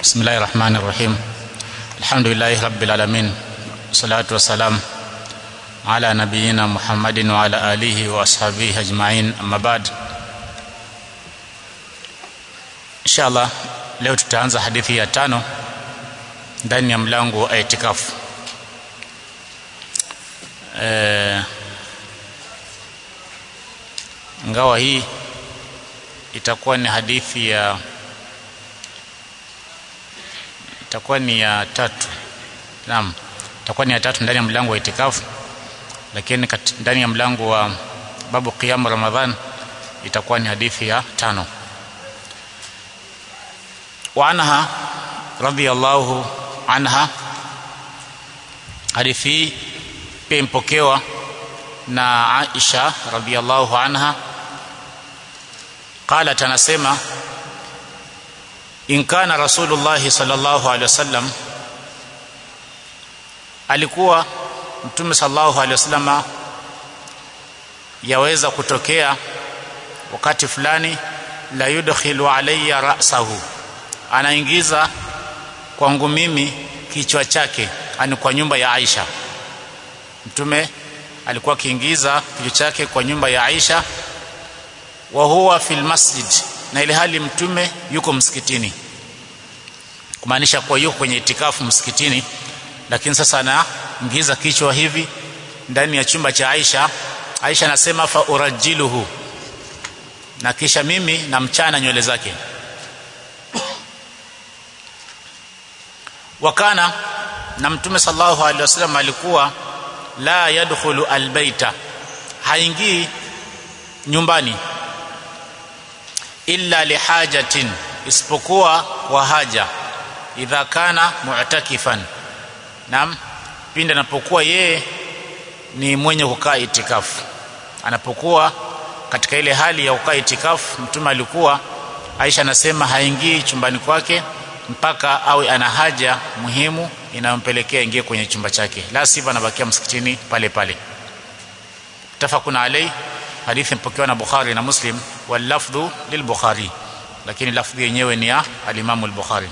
بسم الله الرحمن الرحيم الحمد لله رب العالمين والصلاة والسلام على نبينا محمد وعلى آله وأصحابه أجمعين أما بعد إن شاء الله leo tutaanza hadithi ya tano ndani ya mlango wa itikafu e, ngawa hii itakuwa ni hadithi ya itakuwa ni ya tatu naam itakuwa ni ya tatu ndani ya mlango wa itikafu lakini ndani ya mlango wa babu qiyam ramadhan itakuwa ni hadithi ya tano وعنها رضي الله عنها hadithi hii pia impokewa na Aisha radhiallahu anha qalat anasema in kana rasulullah sallallahu alaihi wasallam alikuwa mtume sallallahu alaihi wasallam yaweza kutokea wakati fulani la yudkhilu alayya ra'sahu anaingiza kwangu mimi kichwa chake ani kwa nyumba ya Aisha mtume alikuwa akiingiza kichwa chake kwa nyumba ya Aisha wa huwa fil masjid na ile hali mtume yuko msikitini kumaanisha kwa yuko kwenye itikafu msikitini lakini sasa anaingiza kichwa hivi ndani ya chumba cha Aisha Aisha anasema fa urajiluhu na kisha mimi namchana nywele zake wakana na mtume sallallahu alaihi wasallam alikuwa la yadkhulu albaita haingii nyumbani illa lihajatin isipokuwa wa haja idha kana mu'takifan nam pindi anapokuwa yeye ni mwenye kukaa itikafu anapokuwa katika ile hali ya kukaa itikafu mtume alikuwa Aisha anasema haingii chumbani kwake mpaka awe ana haja muhimu inayompelekea ingie kwenye chumba chake la sivyo anabakia msikitini pale pale tafakuna alai hadithi mpokewa na Bukhari na Muslim wal lafdhu lil Bukhari lakini lafdhi yenyewe ni ya al-Imam al-Bukhari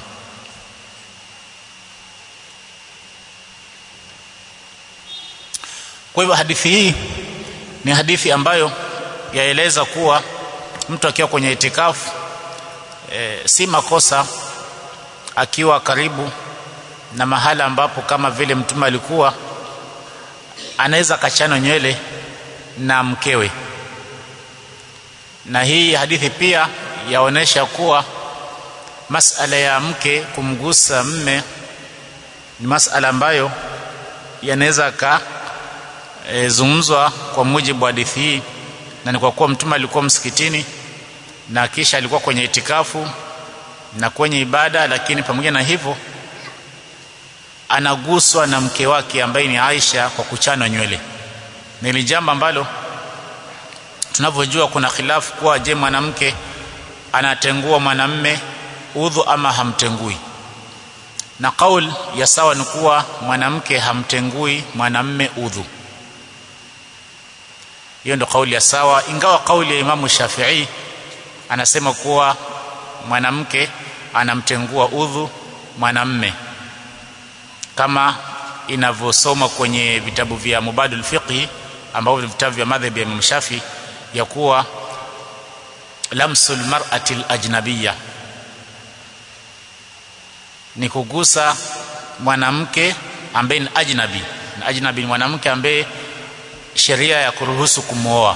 kwa hivyo hadithi hii ni hadithi ambayo yaeleza kuwa mtu akiwa kwenye itikafu e, si makosa akiwa karibu na mahala ambapo kama vile mtume alikuwa anaweza kachana nywele na mkewe na hii hadithi pia yaonesha kuwa masala ya mke kumgusa mme ni masala ambayo yanaweza ka e, zungumzwa kwa mujibu wa hadithi hii na ni kwa kuwa mtume alikuwa msikitini na kisha alikuwa kwenye itikafu na kwenye ibada lakini pamoja na hivyo anaguswa na mke wake ambaye ni Aisha kwa kuchanwa nywele ni jambo ambalo tunavyojua kuna khilafu kuwa je mwanamke anatengua mwanamme udhu ama hamtengui na kaul ya sawa ni kuwa mwanamke hamtengui mwanamme udhu hiyo ndio kauli ya sawa ingawa kauli ya Imamu Shafi'i anasema kuwa mwanamke anamtengua udhu mwanamme kama inavyosoma kwenye vitabu vya Mubadul Fiqhi ambavyo ni vitabu vya madhhabi ya Imam Shafi ya kuwa lamsul mar'ati al-ajnabiyya ni kugusa mwanamke ambaye ni ajnabi na ajnabi ni mwanamke ambaye sheria ya kuruhusu kumwoa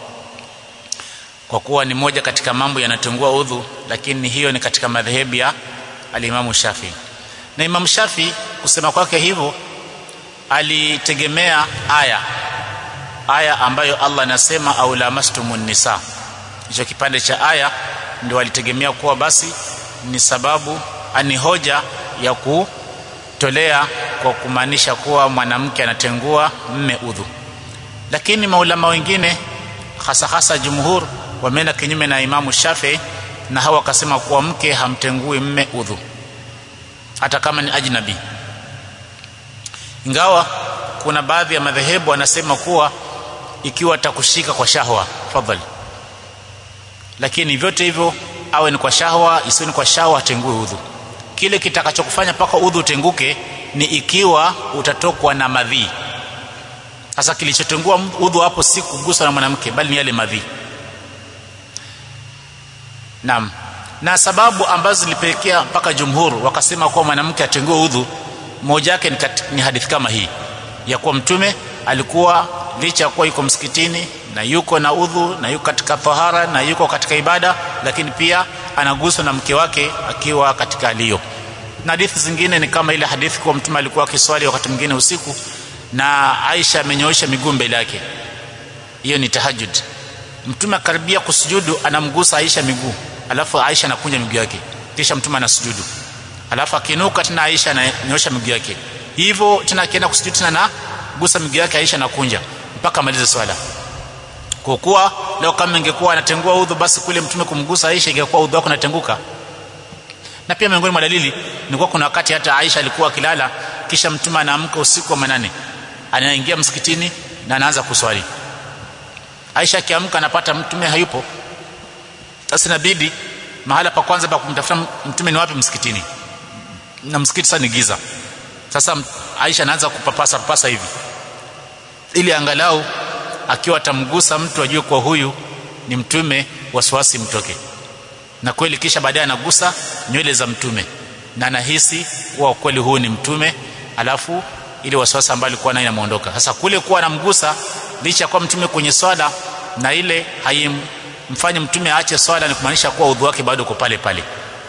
kwa kuwa ni moja katika mambo yanatengua udhu lakini hiyo ni katika madhehebu ya alimamu Shafi na Imam Shafi kusema kwake hivyo alitegemea aya aya ambayo Allah anasema au lamastumun nisa hicho kipande cha aya ndio alitegemea kuwa basi ni sababu ani hoja ya kutolea kwa kumaanisha kuwa mwanamke anatengua mme udhu lakini maulama wengine hasa hasa jumhur wameenda kinyume na Imamu Shafi na hawa wakasema kuwa mke hamtengui mme udhu hata kama ni ajnabi ingawa kuna baadhi ya madhehebu wanasema kuwa ikiwa atakushika kwa shahwa fadhali lakini vyote hivyo awe ni kwa shahwa isiwe ni kwa shahwa atengue udhu kile kitakachokufanya mpaka udhu utenguke ni ikiwa utatokwa na madhii sasa kilichotengua udhu hapo si kuguswa na mwanamke bali ni yale madhii naam na sababu ambazo zilipelekea mpaka jumhur wakasema kuwa mwanamke atengue udhu moja yake ni, ni hadithi kama hii ya kuwa mtume alikuwa licha ya kuwa yuko msikitini na yuko na udhu na yuko katika tahara na yuko katika ibada lakini pia anaguswa na mke wake akiwa katika aliyo na hadithi zingine ni kama ile hadithi kuwa mtume alikuwa akiswali wakati mwingine usiku na Aisha amenyoosha miguu mbele yake hiyo ni tahajjud mtume akaribia kusujudu anamgusa Aisha miguu alafu Aisha anakunja miguu yake kisha mtume anasujudu alafu akinuka tena Aisha ananyosha miguu yake hivyo tena akienda kusujudu tena na gusa miguu yake Aisha anakunja mpaka amalize swala kwa kuwa leo kama ingekuwa anatengua udhu basi kule mtume kumgusa Aisha ingekuwa udhu wako unatenguka na pia miongoni mwa dalili ni kwa kuna wakati hata Aisha alikuwa akilala kisha mtume anaamka usiku wa manane anaingia msikitini na anaanza kuswali Aisha akiamka anapata mtume hayupo sasa inabidi mahala pa kwanza pa kumtafuta mtume ni wapi msikitini na msikiti sasa ni giza sasa Aisha anaanza kupapasa papasa hivi ili angalau akiwa atamgusa mtu ajue kwa huyu ni mtume wasiwasi mtoke na kweli kisha baadaye anagusa nywele za mtume na anahisi kuwa kweli huyu ni mtume alafu ile wasiwasi ambayo alikuwa nayo inamuondoka sasa kule kuwa anamgusa licha kwa mtume kwenye swala na ile haimfanye mtume aache swala ni kumaanisha kuwa udhu wake bado uko pale pale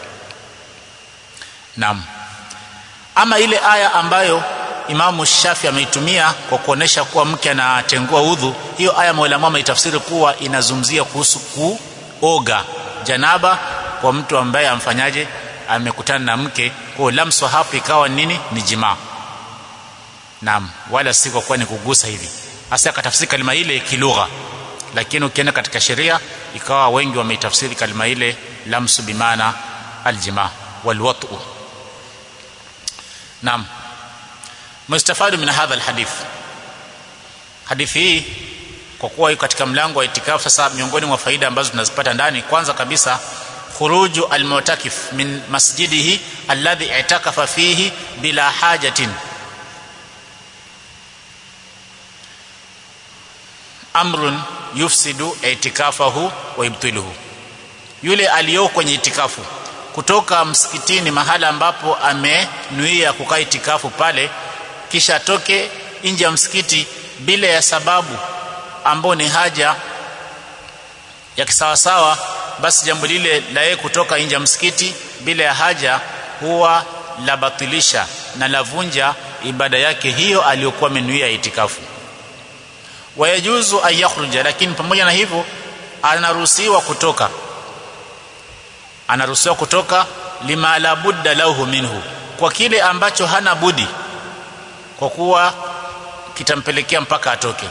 naam ama ile aya ambayo Imamu Shafi ameitumia kwa kuonesha kuwa mke anatengua udhu hiyo aya maulama ameitafsiri kuwa inazungumzia kuhusu kuoga janaba kwa mtu ambaye amfanyaje amekutana na mke kwa lamso hapo ikawa nini ni jimaa naam wala si kwa kuwa ni kugusa hivi hasa akatafsiri kalima ile kilugha lakini ukienda katika sheria ikawa wengi wameitafsiri kalima ile lamsu bimaana aljimaa walwatu naam mustafadu min hadha alhadith hadithi hii kwa kuwa iko katika mlango wa itikafu sasa miongoni mwa faida ambazo tunazipata ndani kwanza kabisa khuruju almu'takif min masjidihi alladhi i'takafa fihi bila hajatin amrun yufsidu itikafahu wa yubtiluhu yule aliyoko kwenye itikafu kutoka msikitini mahala ambapo amenuia kukaa itikafu pale kisha atoke nje ya msikiti bila ya sababu ambao ni haja ya kisawasawa basi jambo lile la yeye kutoka nje ya msikiti bila ya haja huwa la batilisha na lavunja ibada yake hiyo aliyokuwa amenuia itikafu wayajuzu an yakhruja lakini pamoja na hivyo anaruhusiwa kutoka anaruhusiwa kutoka lima la budda lahu minhu kwa kile ambacho hana budi kwa kuwa kitampelekea mpaka atoke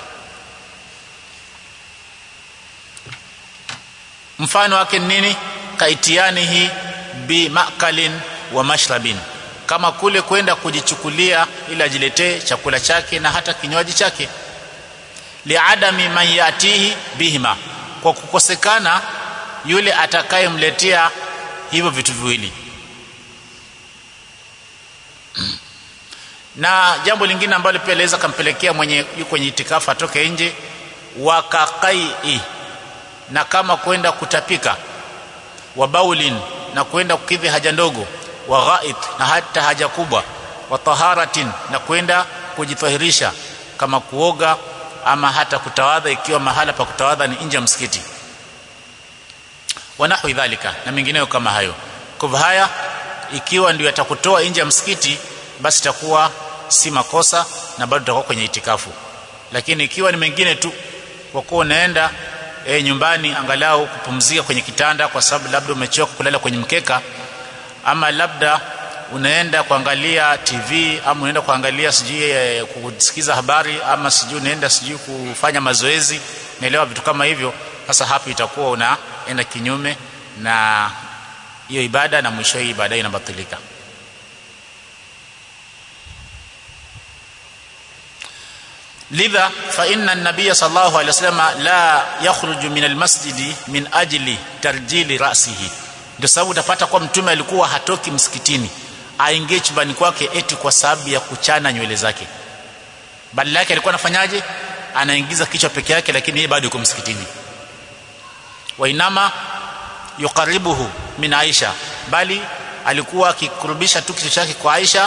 mfano wake ni nini kaitianihi bi makalin wa mashrabin kama kule kwenda kujichukulia ili ajiletee chakula chake na hata kinywaji chake liadami man yatihi bihima kwa kukosekana yule atakayemletea hivyo vitu viwili na jambo lingine ambalo pia laweza kampelekea mwenye yuko kwenye itikafu atoke nje wakakai na kama kwenda kutapika wa baulin na kwenda kukidhi haja ndogo wa ghaid na hata haja kubwa wa taharatin na kwenda kujitahirisha kama kuoga ama hata kutawadha ikiwa mahala pa kutawadha ni nje ya msikiti wanahwi dhalika na mengineyo kama hayo kwa haya ikiwa ndio atakutoa nje ya msikiti basi itakuwa si makosa na bado utakuwa kwenye itikafu lakini ikiwa ni mengine tu kwa kuwa unaenda e, nyumbani angalau kupumzika kwenye kitanda kwa sababu labda umechoka kulala kwenye mkeka ama labda unaenda kuangalia TV ama unaenda kuangalia sijui e, kusikiza habari ama sijui unaenda sijui kufanya mazoezi naelewa vitu kama hivyo sasa hapo itakuwa unaenda kinyume na hiyo ibada na mwisho hii ibada inabatilika lidha fa inna an-nabiy sallallahu alayhi wasallam la yakhruju min al-masjid min ajli tarjili ra'sihi ndio sababu utapata kwa mtume alikuwa hatoki msikitini aingie chumbani kwake eti kwa sababu ya kuchana nywele zake badala yake alikuwa anafanyaje anaingiza kichwa peke yake lakini yeye bado yuko msikitini wainama yuqaribuhu min Aisha bali alikuwa akikurubisha tu kichwa chake kwa Aisha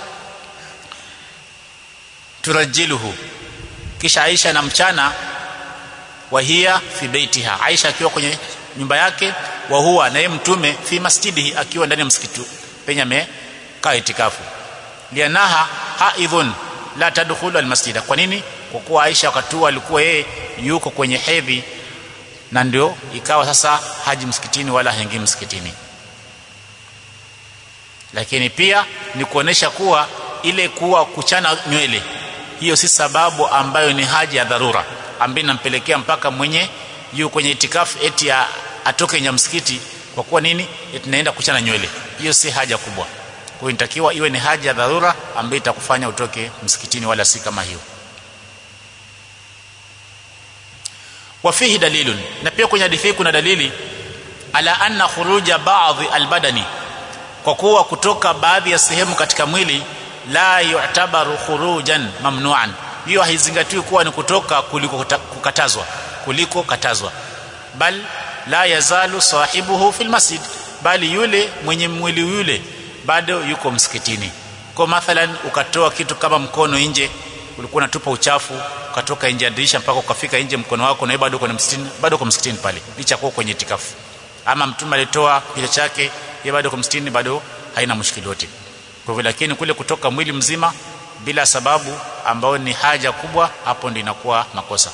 turajiluhu kisha Aisha na mchana wahia fi baitiha Aisha akiwa kwenye nyumba yake wa huwa naye mtume fi masjidihi akiwa ndani ya msikiti penye amekaa itikafu lianaha haidhun la tadkhulu almasjida kwa nini kwa kuwa Aisha wakati huo alikuwa yeye yuko kwenye hedhi na ndio ikawa sasa haji msikitini wala haingii msikitini lakini pia ni kuonesha kuwa ile kuwa kuchana nywele hiyo si sababu ambayo ni haja ya dharura ambayo inampelekea mpaka mwenye yu kwenye itikafu eti ya atoke nje msikiti kwa kuwa nini eti naenda kuchana nywele hiyo si haja kubwa kwa inatakiwa iwe ni haja ya dharura ambayo itakufanya utoke msikitini wala si kama hiyo wafihi dalilun na pia kwenye hadithi kuna dalili ala anna khuruja ba'dhi albadani kwa kuwa kutoka baadhi ya sehemu katika mwili la yu'tabaru khurujan mamnu'an hiyo haizingatiwi kuwa ni kutoka kuliko kukatazwa kuliko katazwa bal la yazalu sahibuhu fil masjid bali yule mwenye mwili yule bado yuko msikitini kwa mathalan ukatoa kitu kama mkono nje ulikuwa unatupa uchafu ukatoka nje ya dirisha mpaka ukafika nje mkono wako na bado uko msikitini bado uko msikitini pale licha kuwa kwenye itikafu ama mtume alitoa kichwa chake yeye bado uko msikitini bado haina mushkili yote kwa hivyo lakini kule kutoka mwili mzima bila sababu ambayo ni haja kubwa hapo ndio inakuwa makosa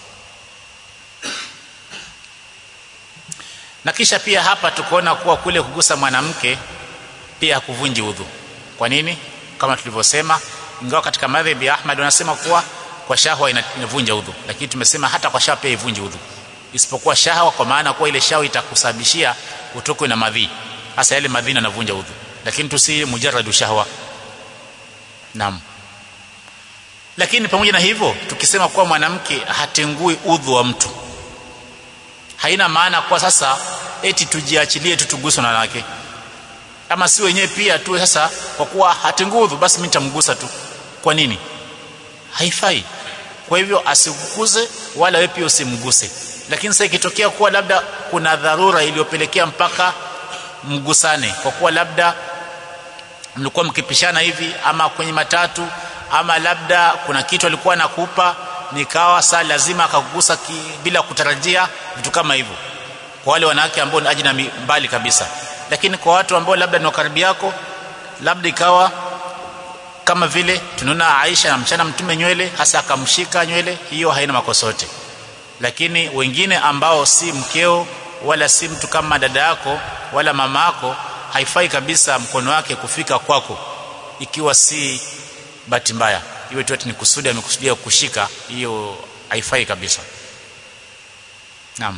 na kisha pia hapa tukoona kuwa kule kugusa mwanamke pia hakuvunji udhu kwa nini kama tulivyosema ingawa katika madhhabi ya Ahmad wanasema kuwa kwa shahwa inavunja udhu lakini tumesema hata kwa shahwa pia ivunji udhu isipokuwa shahwa kwa maana kuwa ile shahwa itakusababishia utokwe na madhi hasa yale madhi yanavunja udhu lakini tusi mujarradu shahwa naam lakini pamoja na hivyo tukisema kuwa mwanamke hatengui udhu wa mtu haina maana kwa sasa eti tujiachilie tu tuguswe na wanawake ama si wenyewe pia tu sasa kwa kuwa hatengudhu basi mimi nitamgusa tu kwa nini haifai kwa hivyo asikukuze wala wewe pia usimguse lakini sasa ikitokea kuwa labda kuna dharura iliyopelekea mpaka mgusane kwa kuwa labda mlikuwa mkipishana hivi ama kwenye matatu ama labda kuna kitu alikuwa anakupa nikawa saa lazima akakugusa bila kutarajia vitu kama hivyo kwa wale wanawake ambao ni ajina mbali kabisa lakini kwa watu ambao labda ni karibu yako labda ikawa kama vile tunaona Aisha na mchana mtume nywele hasa akamshika nywele hiyo haina makosa yote lakini wengine ambao si mkeo wala si mtu kama dada yako wala mama yako haifai kabisa mkono wake kufika kwako ikiwa si bahati mbaya iwe tu ni kusudi amekusudia kushika hiyo haifai kabisa naam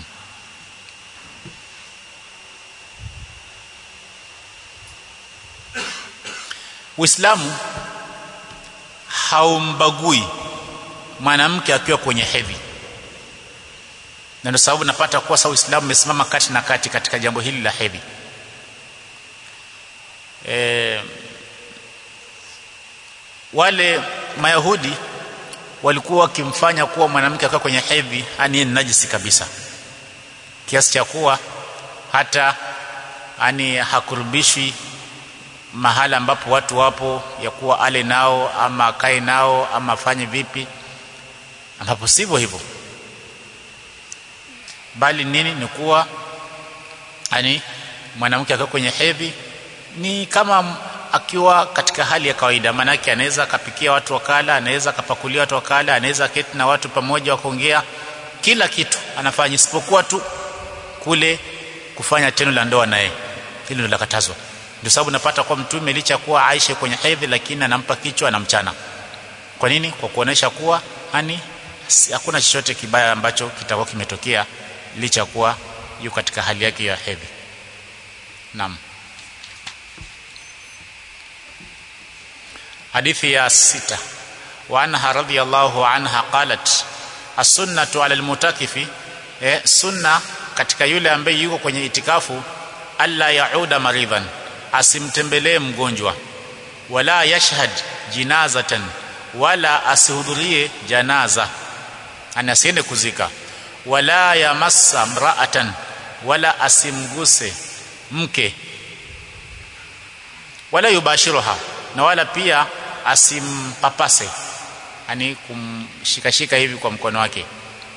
Uislamu haumbagui mwanamke akiwa kwenye hedhi na ndio sababu napata kuwa sawa Uislamu umesimama kati na kati katika jambo hili la hedhi e, wale mayahudi walikuwa wakimfanya kuwa mwanamke akiwa kwenye hedhi ani najisi kabisa kiasi cha kuwa hata ani hakurubishwi mahala ambapo watu wapo ya kuwa ale nao ama akae nao ama afanye vipi ambapo sivyo hivyo bali nini ni kuwa ani mwanamke akiwa kwenye hedhi ni kama akiwa katika hali ya kawaida maanake anaweza akapikia watu wakala anaweza akapakulia watu wakala anaweza keti na watu pamoja wakaongea kila kitu anafanya isipokuwa tu kule kufanya tendo la ndoa naye hilo ndio lakatazwa ndio sababu napata kwa mtume licha kuwa Aisha kwenye hedhi lakini anampa kichwa na mchana kwa nini kwa kuonesha kuwa hani hakuna chochote kibaya ambacho kitakuwa kimetokea licha kuwa yuko katika hali yake ya hedhi naam hadithi ya sita wa anha radhiyallahu anha qalat as-sunnatu 'ala al-mutakifi eh, sunna katika yule ambaye yuko kwenye itikafu alla yauda maridhan asimtembelee mgonjwa wala yashhad jinazatan wala asihudhurie janaza ani asiende kuzika wala yamassa mraatan wala asimguse mke wala yubashiruha na wala pia asimpapase yani kumshikashika hivi kwa mkono wake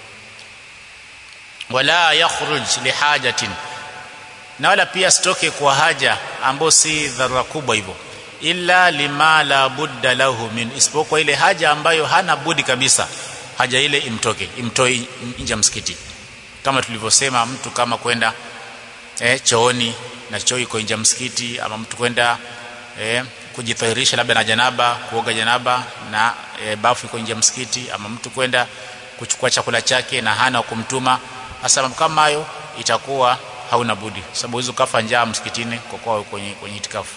wala yakhruj lihajatin na wala pia sitoke kwa haja ambayo si dharura kubwa hivyo illa lima la budda lahu min isipokuwa ile haja ambayo hana budi kabisa haja ile imtoke imtoe nje ya msikiti kama tulivyosema mtu kama kwenda eh, chooni na choo iko nje ya msikiti ama mtu kwenda eh, kujitahirisha labda na janaba kuoga janaba na e, bafu iko nje ya msikiti ama mtu kwenda kuchukua chakula chake na hana kumtuma hasa kama hayo itakuwa hauna budi sababu hizo kafa njaa msikitini kwa kuwa kwenye kwenye itikafu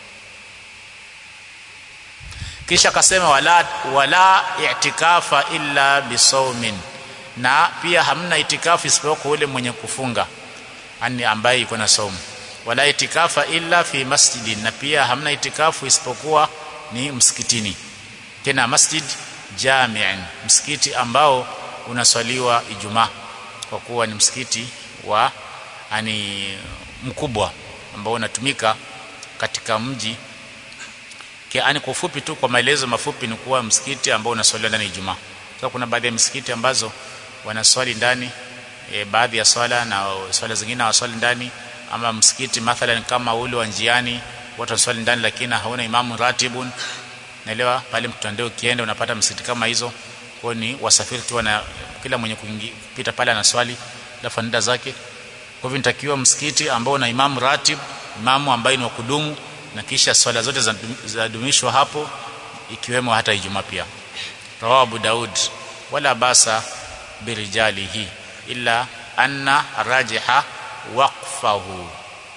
kisha akasema wala wala i'tikafa illa bisawmin na pia hamna itikafu isipokuwa ule mwenye kufunga ani ambaye iko na saumu wala itikafa illa fi masjidin na pia hamna itikafu isipokuwa ni msikitini tena masjid jami'an msikiti ambao unaswaliwa ijumaa kwa kuwa ni msikiti wa ani mkubwa ambao unatumika katika mji kiani kwa ufupi tu kwa maelezo mafupi ni kuwa msikiti ambao unaswaliwa ndani Ijumaa. Sasa kuna baadhi ya misikiti ambazo wanaswali ndani e, baadhi ya swala na swala zingine hawaswali ndani ama msikiti mathalan kama ule wa njiani watu waswali ndani lakini hauna imamu ratibun naelewa pale mtandao ukienda unapata msikiti kama hizo kwa ni wasafiri tu na kila mwenye kupita pale anaswali alafu nenda zake kwa hivyo nitakiwa msikiti ambao una imamu ratib imamu ambaye ni wa kudumu na kisha swala zote zadumishwa hapo ikiwemo hata Ijumaa pia rawahu Abu Daud wala basa birijalihi illa anna rajiha waqfahu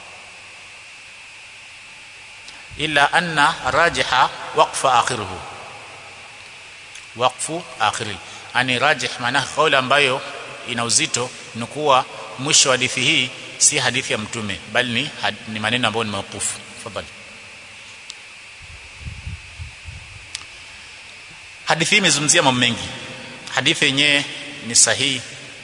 illa anna rajiha waqfa akhiruhu waqfu akhiri ani rajih maana kauli ambayo ina uzito ni kuwa mwisho wa hadithi hii si hadithi ya mtume bali ni, ni maneno ambayo ni mauqufu tafadhali hadithi hii imezungumzia mambo mengi hadithi yenyewe ni sahihi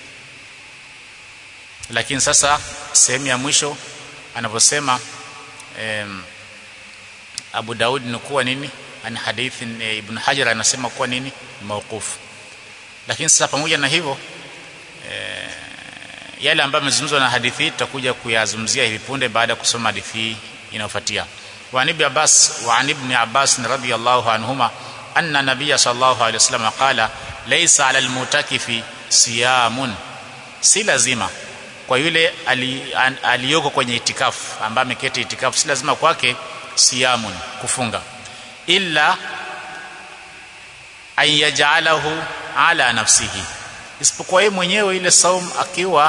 lakini sasa sehemu ya mwisho anavyosema em, Abu Daud ni kuwa nini ani hadithi e, Ibn Hajar anasema kuwa nini mauqufu lakini sasa pamoja na hivyo e, yale ambayo yamezungumzwa na hadithi hii tutakuja kuyazungumzia hivi punde baada ya kusoma hadithi hii inayofuatia wa ibn Abbas wa ibn Abbas radhiyallahu anhuma anna nabiyya sallallahu alayhi wasallam qala laysa 'ala al-mutakifi siyamun si lazima kwa yule aliyoko kwenye itikafu ambaye ameketi itikafu si lazima kwake siyamun kufunga illa ayaj'alahu ala nafsihi isipokuwa yeye mwenyewe ile saum akiwa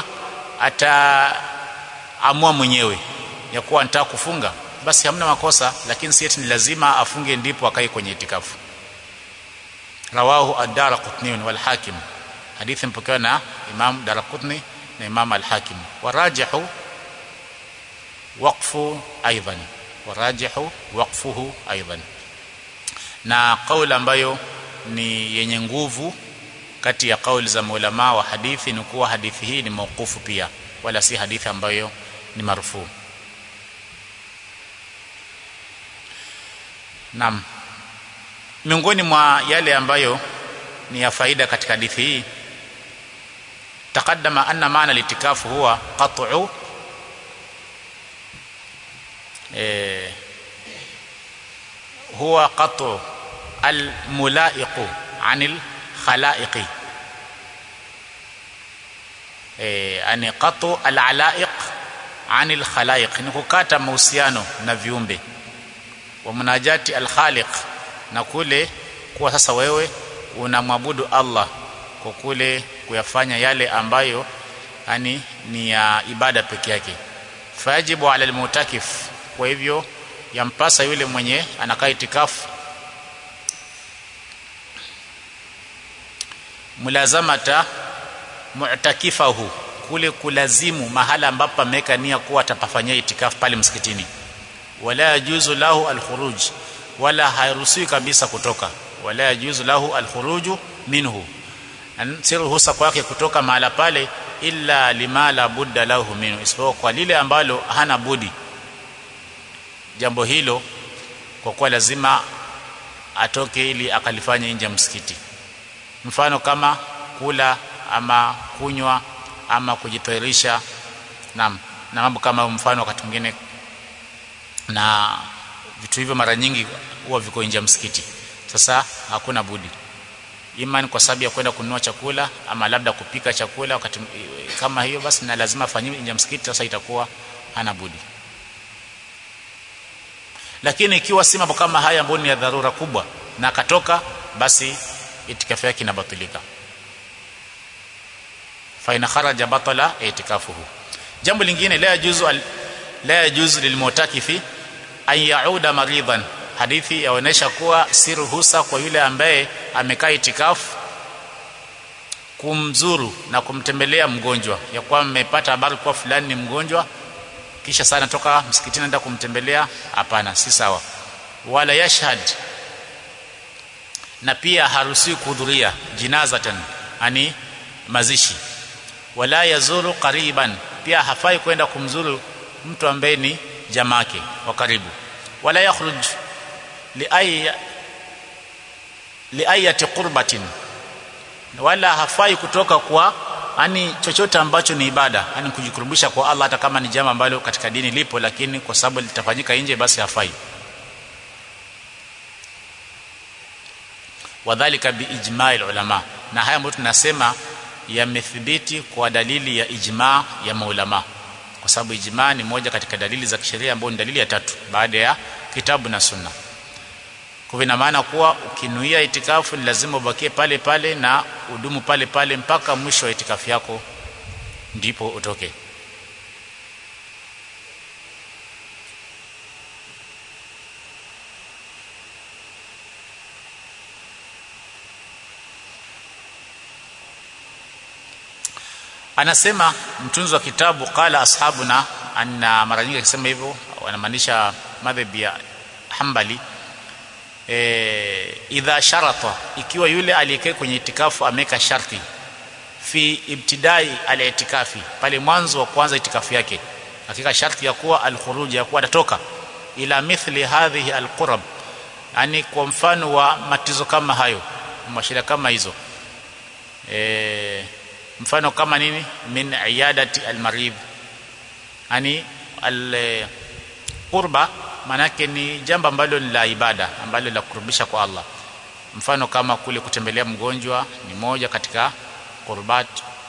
ataamua mwenyewe ya kuwa anataka kufunga basi hamna makosa lakini si eti ni lazima afunge ndipo akae kwenye itikafu rawahu ad-darqutni wal hakim hadithi mpokewa na imam darqutni na imam al-hakim warajihu waqfu aidan warajihu waqfuhu aidan na kauli ambayo ni yenye nguvu kati ya kauli za maulama wa hadithi ni kuwa hadithi hii ni mauqufu pia wala si hadithi ambayo ni marufuu Naam. Miongoni mwa yale ambayo ni ya faida katika hadithi hii taqaddama anna maana litikafu huwa qat'u eh huwa qat'u almulaiqu anil khalaiqi eh ani qat'u alalaiq anil khalaiq ni kukata mahusiano na viumbe wa munajati al-khaliq na kule kuwa sasa wewe unamwabudu Allah kwa kule kuyafanya yale ambayo yani ni ya ibada peke yake fajibu ala al-mutakif kwa hivyo yampasa yule mwenye anakaa itikafu mulazamata mu'takifahu kule kulazimu mahala ambapo ameweka nia kuwa atapafanyia itikafu pale msikitini wala yajuzu lahu alkhuruj wala hairuhusiwi kabisa kutoka wala yajuzu lahu alkhuruju minhu si ruhusa kwake kutoka mahala pale illa lima la budda lahu minhu isipokuwa kwa lile ambalo hana budi jambo hilo kwa kuwa lazima atoke ili akalifanya nje ya msikiti mfano kama kula ama kunywa ama kujitairisha na na mambo kama mfano wakati mwingine na vitu hivyo mara nyingi huwa viko nje ya msikiti sasa hakuna budi imani kwa sababu ya kwenda kununua chakula ama labda kupika chakula wakati kama hiyo basi na lazima afanyiwe nje ya msikiti sasa itakuwa hana budi lakini ikiwa si mambo kama haya ambayo ni ya dharura kubwa na akatoka basi itikafu yake inabatilika fa in kharaja batala itikafuhu jambo lingine la yajuzu la yajuzu lilmutakifi an yauda maridan hadithi yaonesha kuwa si ruhusa kwa yule ambaye amekaa itikafu kumzuru na kumtembelea mgonjwa ya kuwa mmepata habari kuwa fulani ni mgonjwa kisha sana toka msikitini enda kumtembelea hapana si sawa wala yashhad na pia haruhusiwi kuhudhuria jinazatan ani mazishi wala yazuru qariban pia hafai kwenda kumzuru mtu ambaye ni jamake wa karibu wala yakhruj liay liayati qurbatin wala hafai kutoka kwa ani chochote ambacho ni ibada yani kujikurubisha kwa Allah hata kama ni jambo ambalo katika dini lipo lakini kwa sababu litafanyika nje basi hafai wadhālika biijma'il ulama na haya ambayo tunasema yamethibiti kwa dalili ya ijma ya maulama kwa sababu ijma ni moja katika dalili za kisheria ambayo ni dalili ya tatu baada ya kitabu na sunna kwa ina maana kuwa ukinuia itikafu ni lazima ubakie pale pale na udumu pale pale mpaka mwisho wa itikafu yako ndipo utoke anasema mtunzi wa kitabu qala ashabuna anna mara nyingi akisema hivyo wanamaanisha madhhabi ya Hanbali e, idha sharata ikiwa yule aliyekaa kwenye itikafu ameka sharti fi ibtidai al-itikafi pale mwanzo wa kwanza itikafu yake hakika sharti ya kuwa al-khuruj ya kuwa atatoka ila mithli hadhihi al-qurab yani kwa mfano wa matizo kama hayo mashira kama hizo e, mfano kama nini min iyadati al-marid yani al-qurba manake ni jambo ambalo ni la ibada ambalo la kurubisha kwa Allah mfano kama kule kutembelea mgonjwa ni moja katika qurbat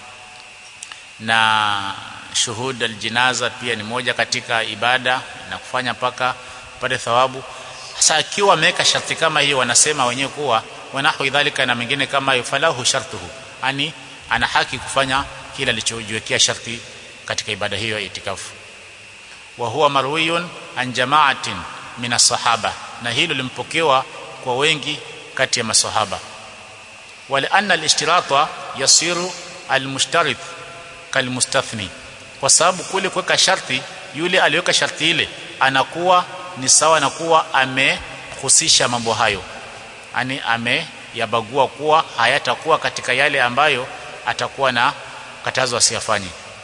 na shuhud aljinaza pia ni moja katika ibada na kufanya paka pale thawabu sasa akiwa ameweka sharti kama hiyo wanasema wenyewe kuwa wanahu idhalika na mengine kama hiyo falahu shartuhu ani ana haki kufanya kila alichojiwekea sharti katika ibada hiyo ya itikafu wa huwa marwiyun an jama'atin min as-sahaba na hilo limpokewa kwa wengi kati ya masahaba wala anna al-ishtirata yasiru al-mushtarit kalmustathni kwa sababu kule kuweka sharti yule aliweka sharti ile anakuwa ni sawa na kuwa amehusisha mambo hayo yani ameyabagua kuwa hayatakuwa katika yale ambayo atakuwa na katazo asiyafanye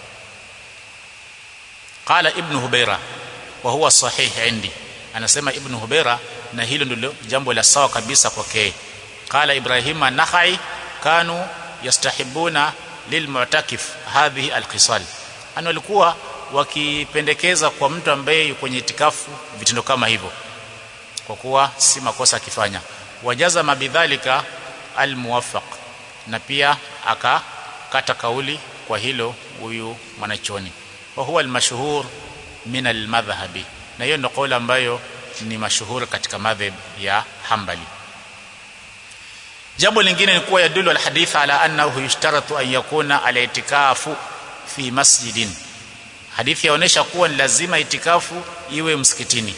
qala ibn hubaira wa huwa sahih indi anasema ibn hubaira na hilo ndilo jambo la sawa kabisa kwake qala ibrahim an-nakhai kanu yastahibuna lilmu'takif hadhihi alqisal ana walikuwa wakipendekeza kwa mtu ambaye yuko kwenye itikafu vitendo kama hivyo kwa kuwa si makosa akifanya wajaza mabidhalika almuwaffaq na pia akakata kauli kwa hilo huyu mwanachoni wa huwa almashhur min almadhhabi na hiyo ndio kauli ambayo ni mashuhuri katika madhhab ya Hanbali jambo lingine ni kuwa yadulu alhadith ala annahu yushtaratu an yakuna alitikafu fi masjidin hadithi yaonesha kuwa ni lazima itikafu iwe msikitini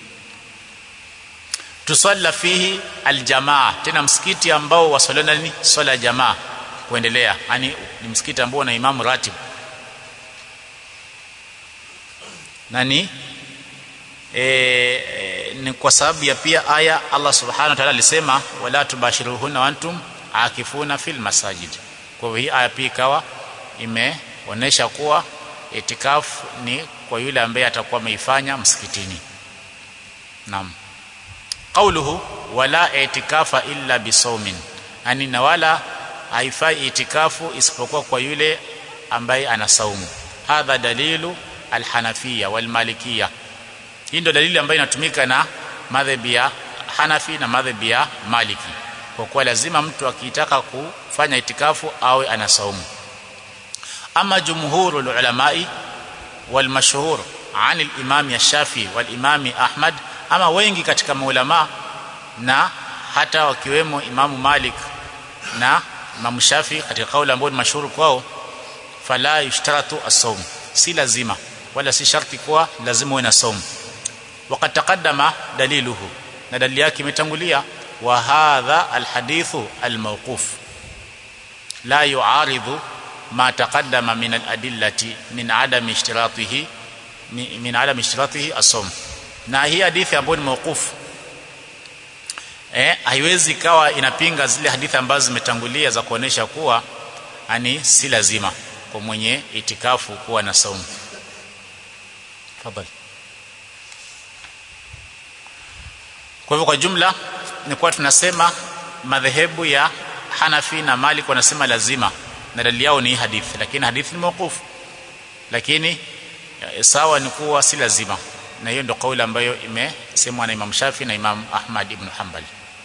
tusalla fihi aljamaa tena msikiti ambao wasaliana ni swala ya jamaa kuendelea yani ni msikiti ambao una imamu ratib na ni e, e, ni kwa sababu ya pia aya Allah subhanahu wa ta'ala alisema wala tubashiruhunna wa antum akifuna fil masajid kwa hivyo hii aya pia ikawa imeonesha kuwa itikafu ni kwa yule ambaye atakuwa ameifanya msikitini naam qauluhu wala itikafa illa bisawmin yani na wala haifai itikafu isipokuwa kwa yule ambaye ana saumu hadha dalilu alhanafia walmalikia hii ndio dalili ambayo inatumika na madhhabi ya Hanafi na madhhabi ya Maliki kwa kuwa lazima mtu akitaka kufanya itikafu awe ana saumu ama jumhurul ulamai wal mashhur an al-imam Shafi wal imam Ahmad ama wengi katika maulama na hata wakiwemo Imamu Malik na Imam Shafi katika kauli ambayo ni mashuhuri kwao fala yushtaratu as-sawm si lazima wala si sharti kuwa lazima uwe na saumu وقد تقدم دليله na dalili yake imetangulia wa hadha alhadithu almawquf la yu'aridu ma taqaddama min aladillati min adami ishtiratihi min adami ishtiratihi as-sawm na hii hadithi ambayo ni mawquf eh haiwezi kawa inapinga zile hadithi ambazo zimetangulia za kuonesha kuwa ani si lazima kwa mwenye itikafu kuwa na saumu tafadhali Kwa hivyo kwa jumla ni kuwa tunasema madhehebu ya Hanafi na Malik wanasema lazima na dalili yao ni hadithi lakini hadithi ni mawqufu lakini sawa ni kuwa si lazima na hiyo ndio kauli ambayo imesemwa na Imam Shafi na Imam Ahmad ibn Hanbal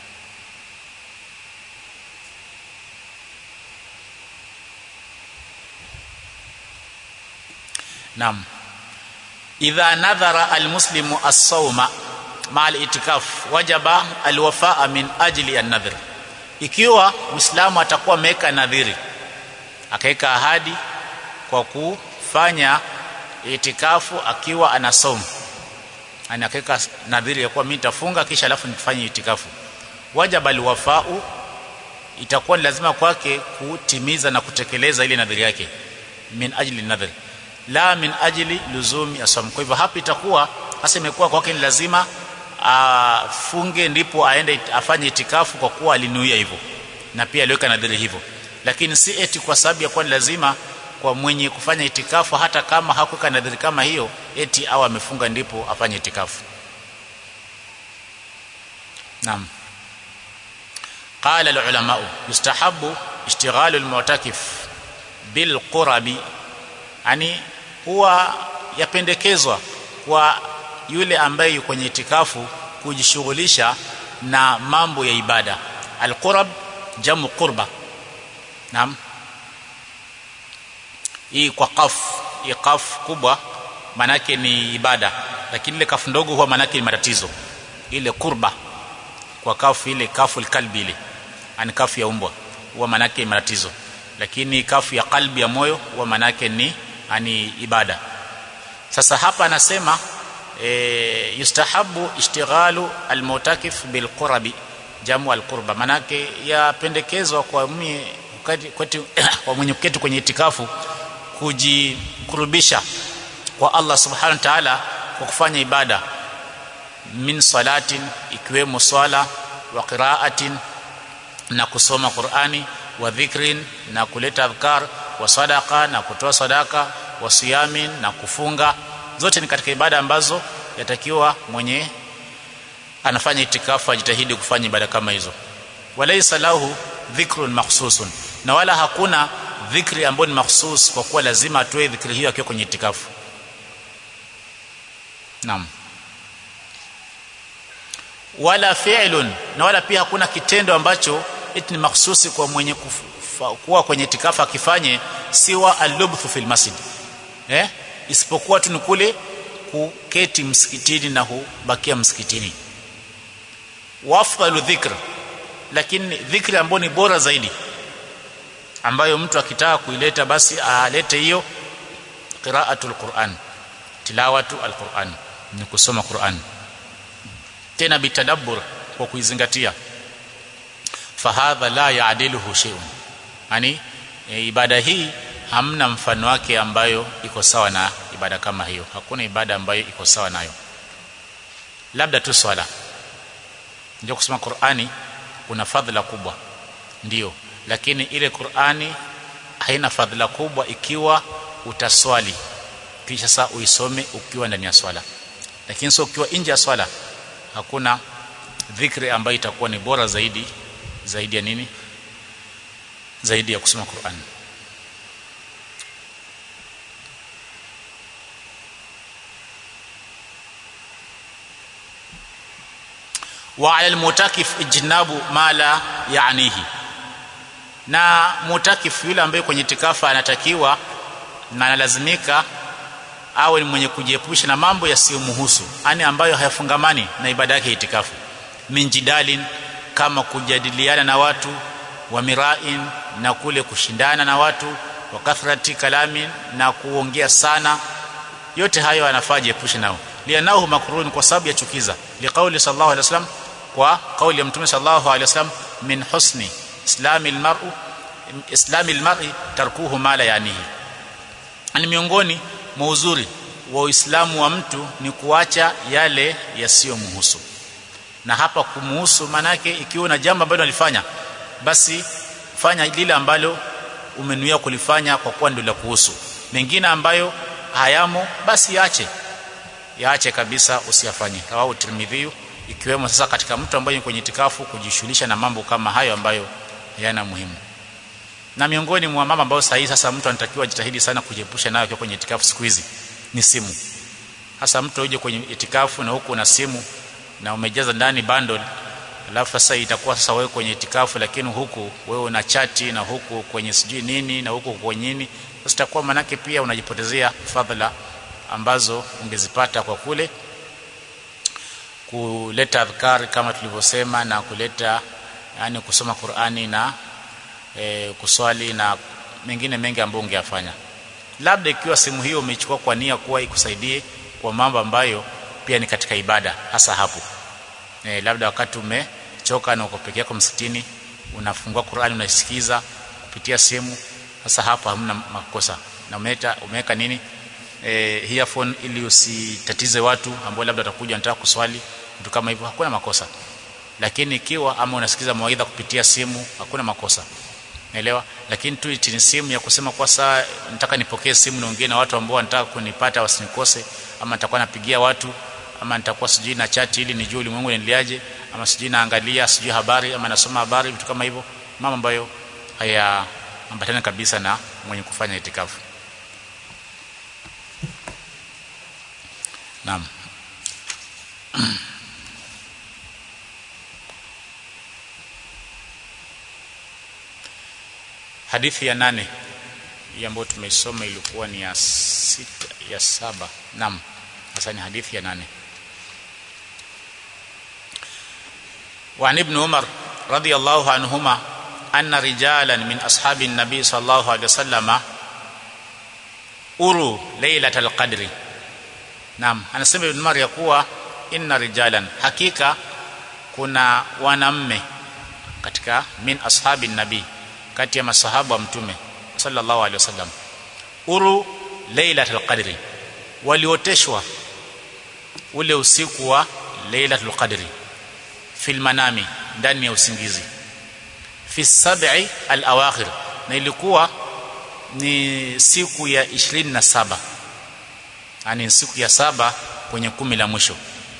Naam idha nadhara almuslimu as-sawma ma al-itikaf wajaba alwafaa min ajli an-nadhr ikiwa muislamu atakuwa ameweka nadhiri akaweka ahadi kwa kufanya itikafu akiwa anasoma yani akaweka nadhiri ya kuwa mimi nitafunga kisha alafu nifanye itikafu wajaba alwafau itakuwa ni lazima kwake kutimiza na kutekeleza ile nadhiri yake min ajli nadhir la min ajli luzumi asam kwa hivyo hapa itakuwa hasa imekuwa kwake ni lazima afunge ndipo aende afanye itikafu kwa kuwa alinuia hivyo na pia aliweka nadhiri hivyo lakini si eti kwa sababu ya kuwa ni lazima kwa mwenye kufanya itikafu hata kama hakuweka nadhiri kama hiyo eti au amefunga ndipo afanye itikafu naam قال العلماء يستحب اشتغال المعتكف بالقرب yani huwa yapendekezwa kwa yule ambaye yuko kwenye itikafu kujishughulisha na mambo ya ibada alqurab jamu qurba naam hii kwa qaf hii qaf kubwa manake ni ibada lakini ile kafu ndogo huwa manake ni matatizo ile kurba kwa kafu ile kafu kalbi ile ani kafu ya umbwa huwa manake ni matatizo lakini kafu ya kalbi ya moyo huwa manake ni ani ibada sasa hapa anasema e, yustahabu ishtighalu almutakif bilqurabi jamu alqurba manake yapendekezwa kwa mwenye kwa mwenye kuketi kwenye itikafu kujikurubisha kwa Allah subhanahu wa ta'ala kwa kufanya ibada min salatin ikiwemo swala wa qiraatin na kusoma Qur'ani wa dhikrin na kuleta adhkar wa sadaqa na kutoa sadaka wa siyamin na kufunga zote ni katika ibada ambazo yatakiwa mwenye anafanya itikafu ajitahidi kufanya ibada kama hizo walaysa lahu dhikrun makhsusun na wala hakuna dhikri ambayo ni mahsus kwa kuwa lazima atoe dhikri hiyo akiwa kwenye itikafu naam wala fi'lun na wala pia hakuna kitendo ambacho eti ni mahsusi kwa mwenye kufa, kuwa kwenye itikafu akifanye siwa al-lubthu fil masjid eh isipokuwa tu ni kule kuketi msikitini na kubakia msikitini wafdalu dhikr lakini dhikri ambayo ni bora zaidi ambayo mtu akitaka kuileta basi alete hiyo qiraatul Qur'an tilawatu alquran ni kusoma Qur'an tena bitadabbur kwa kuizingatia fahadha la yaadiluhu shay'un yani e, ibada hii hamna mfano wake ambayo iko sawa na ibada kama hiyo hakuna ibada ambayo iko sawa nayo labda tu swala ndio kusoma Qur'ani kuna fadhila kubwa ndio lakini ile Qur'ani haina fadhila kubwa ikiwa utaswali kisha saa uisome ukiwa ndani ya swala lakini sio ukiwa nje ya swala hakuna dhikri ambayo itakuwa ni bora zaidi zaidi ya nini zaidi ya kusoma Qur'an wa 'ala al-mutakif ijnabu ma la ya'nihi na mutakif yule ambaye kwenye itikafa anatakiwa na analazimika awe ni mwenye kujiepusha na mambo yasiyomhusu yani ambayo hayafungamani na ibada yake itikafu minjidalin kama kujadiliana na watu wa mirain na kule kushindana na watu wa kathrati kalamin na kuongea sana yote hayo anafaa jiepushe nao lianahu makrun kwa sababu ya chukiza liqauli sallallahu alaihi wasallam kwa kauli ya mtume sallallahu alaihi wasallam min husni islamil mar'u islamil mar'i tarkuhu ma la yanihi ni miongoni mwa uzuri wa Uislamu wa mtu ni kuacha yale yasiyomhusu na hapa kumuhusu manake ikiwa na jambo ambalo alifanya basi fanya lile ambalo umenuia kulifanya kwa kuwa ndio la kuhusu mengine ambayo hayamo basi yaache yaache kabisa usiyafanye rawahu tirmidhi ikiwemo sasa katika mtu ambaye kwenye itikafu kujishughulisha na mambo kama hayo ambayo hayana muhimu na miongoni mwa mambo ambayo sahihi sasa mtu anatakiwa jitahidi sana kujiepusha nayo kwenye itikafu siku hizi ni simu hasa mtu uje kwenye itikafu na huku una simu na umejaza ndani bundle alafu sasa itakuwa sasa wewe kwenye itikafu lakini huku wewe una chati na huku kwenye sijui nini na huku kwenye nini sasa itakuwa manake pia unajipotezea fadhila ambazo ungezipata kwa kule kuleta adhkar kama tulivyosema na kuleta yani kusoma Qur'ani na e, kuswali na mengine mengi ambayo ungeyafanya labda ikiwa simu hiyo umechukua kwa nia kuwa ikusaidie kwa mambo ambayo pia ni katika ibada hasa hapo e, labda wakati umechoka na uko peke yako msitini unafungua Qur'ani unaisikiza kupitia simu hasa hapo hamna makosa na umeta umeweka nini e, earphone ili usitatize watu ambao labda watakuja wanataka kuswali vitu kama hivyo hakuna makosa lakini ikiwa ama unasikiza mawaidha kupitia simu hakuna makosa naelewa lakini tu ni simu ya kusema kwa saa nataka nipokee simu niongee na watu ambao wanataka kunipata wasinikose ama nitakuwa napigia watu ama nitakuwa sijui na chat ili nijue ulimwengu unaendeleaje ama sijui naangalia sijui habari ama nasoma habari vitu kama hivyo mambo ambayo haya ambatana kabisa na mwenye kufanya itikafu Naam hadithi ya nane hii ambayo tumeisoma ilikuwa ni ya sita ya saba naam sasa ni hadithi ya nane وعن ابن عمر رضي الله عنهما أن رجالا من أصحاب النبي صلى الله عليه وسلم أروا ليلة القدر نعم anasema ibn Umar ya kuwa inna rijalan hakika kuna wanamme katika min ashabi nabii kati ya masahaba wa mtume sallallahu alaihi wasallam uru lailatul qadri walioteshwa ule usiku wa lailatul qadri fil manami ndani ya usingizi fi sab'i al awakhir na ilikuwa ni siku ya 27 yani siku ya saba kwenye kumi la mwisho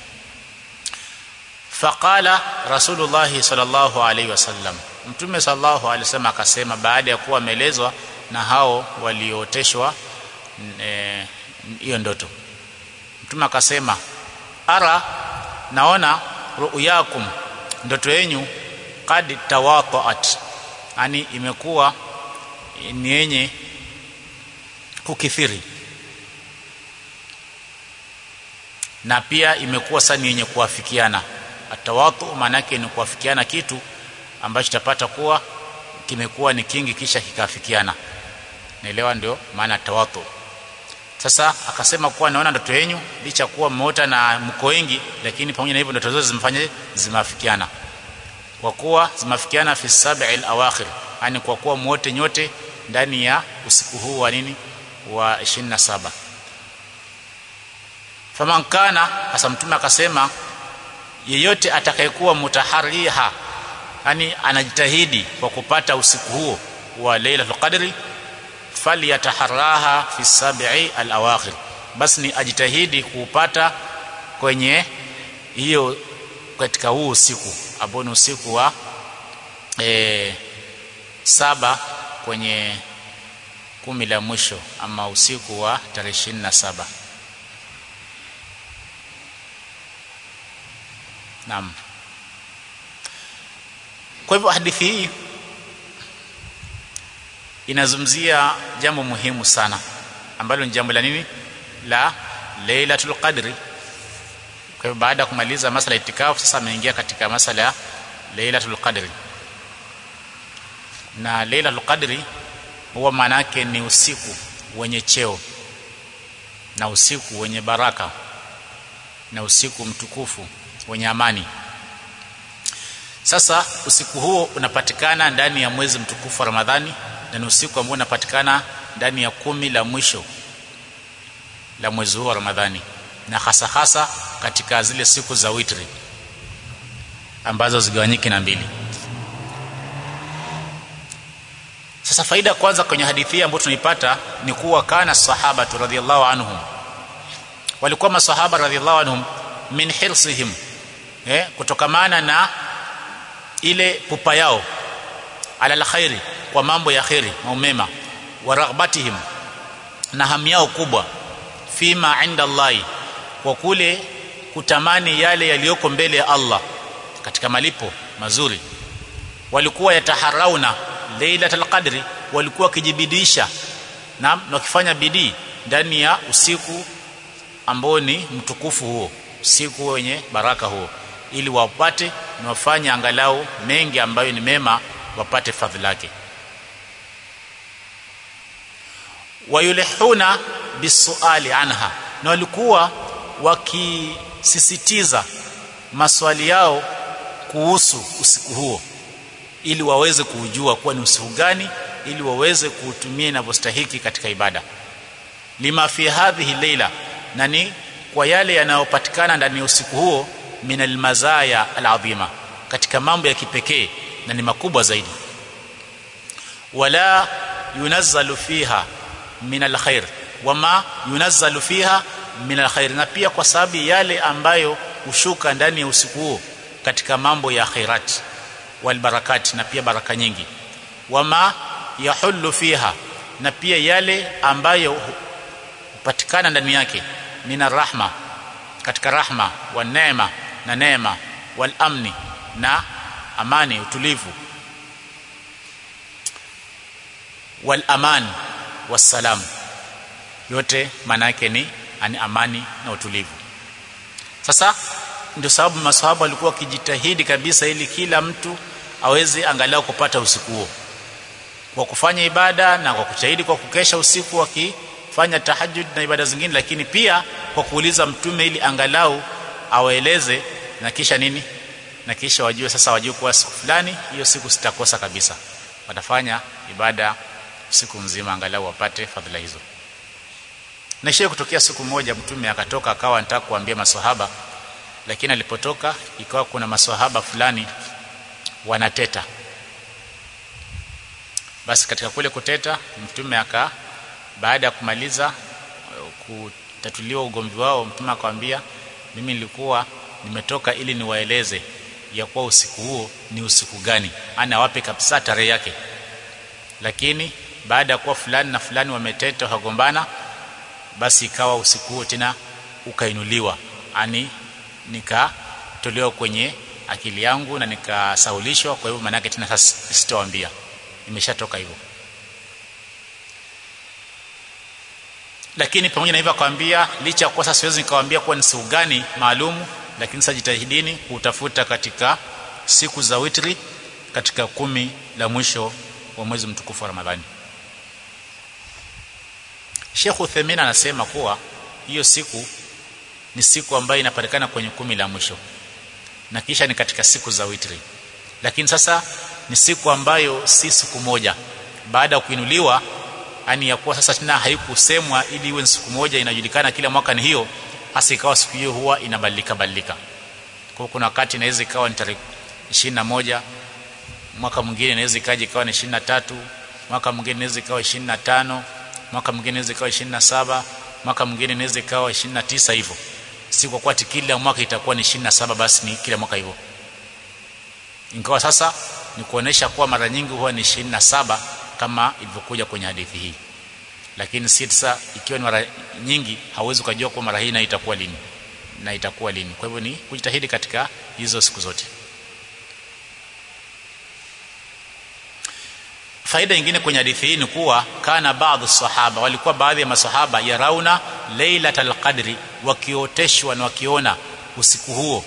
faqala rasulullah sallallahu alaihi wasallam mtume sallallahu alaihi wasallam akasema baada ya kuwa ameelezwa na hao walioteshwa hiyo e, ndoto mtume akasema ara naona ru'yakum ndoto yenu qad tawaqa'at yani imekuwa ni yenye kukithiri na pia imekuwa sani yenye kuafikiana atawatu maanake ni kuafikiana kitu ambacho tapata kuwa kimekuwa ni kingi kisha kikaafikiana naelewa ndio maana tawatu sasa akasema kuwa naona ndoto yenu licha kuwa mmeota na mko wengi lakini pamoja na hivyo ndoto zote zimefanya zimeafikiana kwa kuwa zimeafikiana fi sab'il awakhir yani kwa kuwa mwote nyote ndani ya usiku huu wa nini wa 27 faman kana hasa mtume akasema yeyote atakayekuwa mutahariha yani anajitahidi kwa kupata usiku huo wa lailatul qadri falyataharaha fi sab'i al-awakhir basi ni ajitahidi kuupata kwenye hiyo katika huu usiku ambao ni usiku wa e, saba kwenye kumi la mwisho ama usiku wa tarehe ishirini na saba naam kwa hivyo hadithi hii inazungumzia jambo muhimu sana ambalo ni jambo la nini la Lailatul Qadri kwa hivyo baada ya kumaliza masala ya itikafu sasa ameingia katika masala ya Lailatul Qadri na Lailatul Qadri huwa maana yake ni usiku wenye cheo na usiku wenye baraka na usiku mtukufu wenye amani sasa usiku huo unapatikana ndani ya mwezi mtukufu wa Ramadhani na ni usiku ambao unapatikana ndani ya kumi la mwisho la mwezi huu wa Ramadhani na hasa hasa katika zile siku za witri ambazo zigawanyike na mbili sasa faida ya kwanza kwenye hadithi ambayo tunaipata ni kuwa kana sahaba radhiallahu anhum walikuwa masahaba radhiallahu anhum min hirsihim eh kutokamana na ile pupa yao ala alkhairi kwa mambo ya khairi maumema wa raghbatihim na hamu yao kubwa fima inda Allah kwa kule kutamani yale yaliyoko mbele ya Allah katika malipo mazuri walikuwa yataharauna lailatul qadri walikuwa wakijibidisha na wakifanya bidii ndani ya usiku ambao ni mtukufu huo usiku wenye baraka huo ili wapate na wafanye angalau mengi ambayo ni mema wapate fadhila yake wayulihuna bisuali anha na walikuwa wakisisitiza maswali yao kuhusu usiku huo ili waweze kuujua kuwa ni usiku gani ili waweze kuutumia inavyostahiki katika ibada lima fi hadhihi leila na ni kwa yale yanayopatikana ndani ya usiku huo min almazaya alazima katika mambo ya kipekee na ni makubwa zaidi wala yunazzalu fiha min alkhair wama yunazzalu fiha min alkhair na pia kwa sababu yale ambayo hushuka ndani ya usiku huo katika mambo ya khairat wal barakat na pia baraka nyingi wama yahullu fiha na pia yale ambayo hupatikana ndani yake min rahma katika rahma wa neema na neema wal amni na amani utulivu wal aman wassalam yote maana yake ni ani amani na utulivu sasa ndio sababu maswahaba walikuwa wakijitahidi kabisa ili kila mtu aweze angalau kupata usiku huo kwa kufanya ibada na kwa kujitahidi kwa kukesha usiku wakifanya tahajjud na ibada zingine lakini pia kwa kuuliza mtume ili angalau awaeleze na kisha nini na kisha wajue sasa wajue kuwa siku fulani hiyo siku sitakosa kabisa watafanya ibada siku mzima angalau wapate fadhila hizo na ishe kutokea siku moja mtume akatoka akawa anataka kuambia maswahaba lakini alipotoka ikawa kuna maswahaba fulani wanateta basi katika kule kuteta mtume aka baada ya kumaliza kutatuliwa ugomvi wao mtume akamwambia mimi nilikuwa nimetoka ili niwaeleze ya kuwa usiku huo ni usiku gani ana wape kabisa tarehe yake lakini baada ya kuwa fulani na fulani wameteta wagombana basi ikawa usiku huo tena ukainuliwa ani nikatolewa kwenye akili yangu na nikasahulishwa kwa hivyo maana tena sasa sitawaambia imeshatoka hivyo lakini pamoja na hivyo akamwambia licha ya kuwa sasa siwezi nikawaambia kuwa ni siku gani maalumu lakini sasa jitahidini kutafuta katika siku za witri katika kumi la mwisho wa mwezi mtukufu wa Ramadhani Sheikh Uthaymeen anasema kuwa hiyo siku ni siku ambayo inapatikana kwenye kumi la mwisho na kisha ni katika siku za witri lakini sasa ni siku ambayo si siku moja baada ya kuinuliwa yani ya kuwa sasa tena haikusemwa ili iwe siku moja inajulikana kila mwaka ni hiyo hasa ikawa siku hiyo huwa inabadilika badilika kwa kuna wakati inaweza ikawa ni tarehe 21 mwaka mwingine inaweza ikaja ikawa ni 23 mwaka mwingine inaweza ikawa 25 mwaka mwingine inaweza ikawa 27 mwaka mwingine inaweza ikawa 29 hivyo si kwa kuwa kila mwaka itakuwa ni 27 basi ni kila mwaka hivyo ingawa sasa ni kuonesha kuwa mara nyingi huwa ni 27 kama ilivyokuja kwenye hadithi hii lakini si sasa ikiwa ni mara nyingi hauwezi kujua kwa mara hii na itakuwa lini na itakuwa lini kwa hivyo ni kujitahidi katika hizo siku zote faida nyingine kwenye hadithi hii ni kuwa kana baadhi sahaba walikuwa baadhi ya masahaba yarauna lailatal qadri wakioteshwa na wakiona usiku huo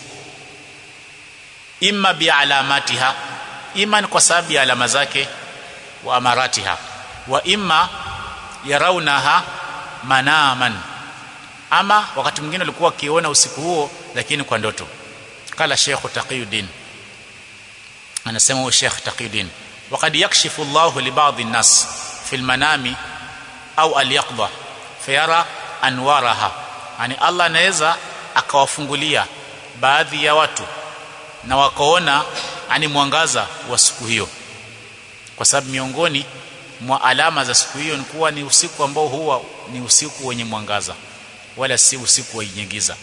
imma bi alamatiha imma ni kwa sababu ya alama zake wa amaratiha wa imma yarawnaha manaman ama wakati mwingine walikuwa wakiona usiku huo lakini kwa ndoto kala Sheikh Taqiyuddin anasema huyo Sheikh Taqiyuddin وقد يكشف الله لبعض الناس في المنام au al-yaqdha fayara anwaraha yani Allah anaweza akawafungulia baadhi ya watu na wakaona ani mwangaza wa siku hiyo kwa sababu miongoni mwa alama za siku hiyo ni kuwa ni usiku ambao huwa ni usiku wenye mwangaza wala si usiku wenye giza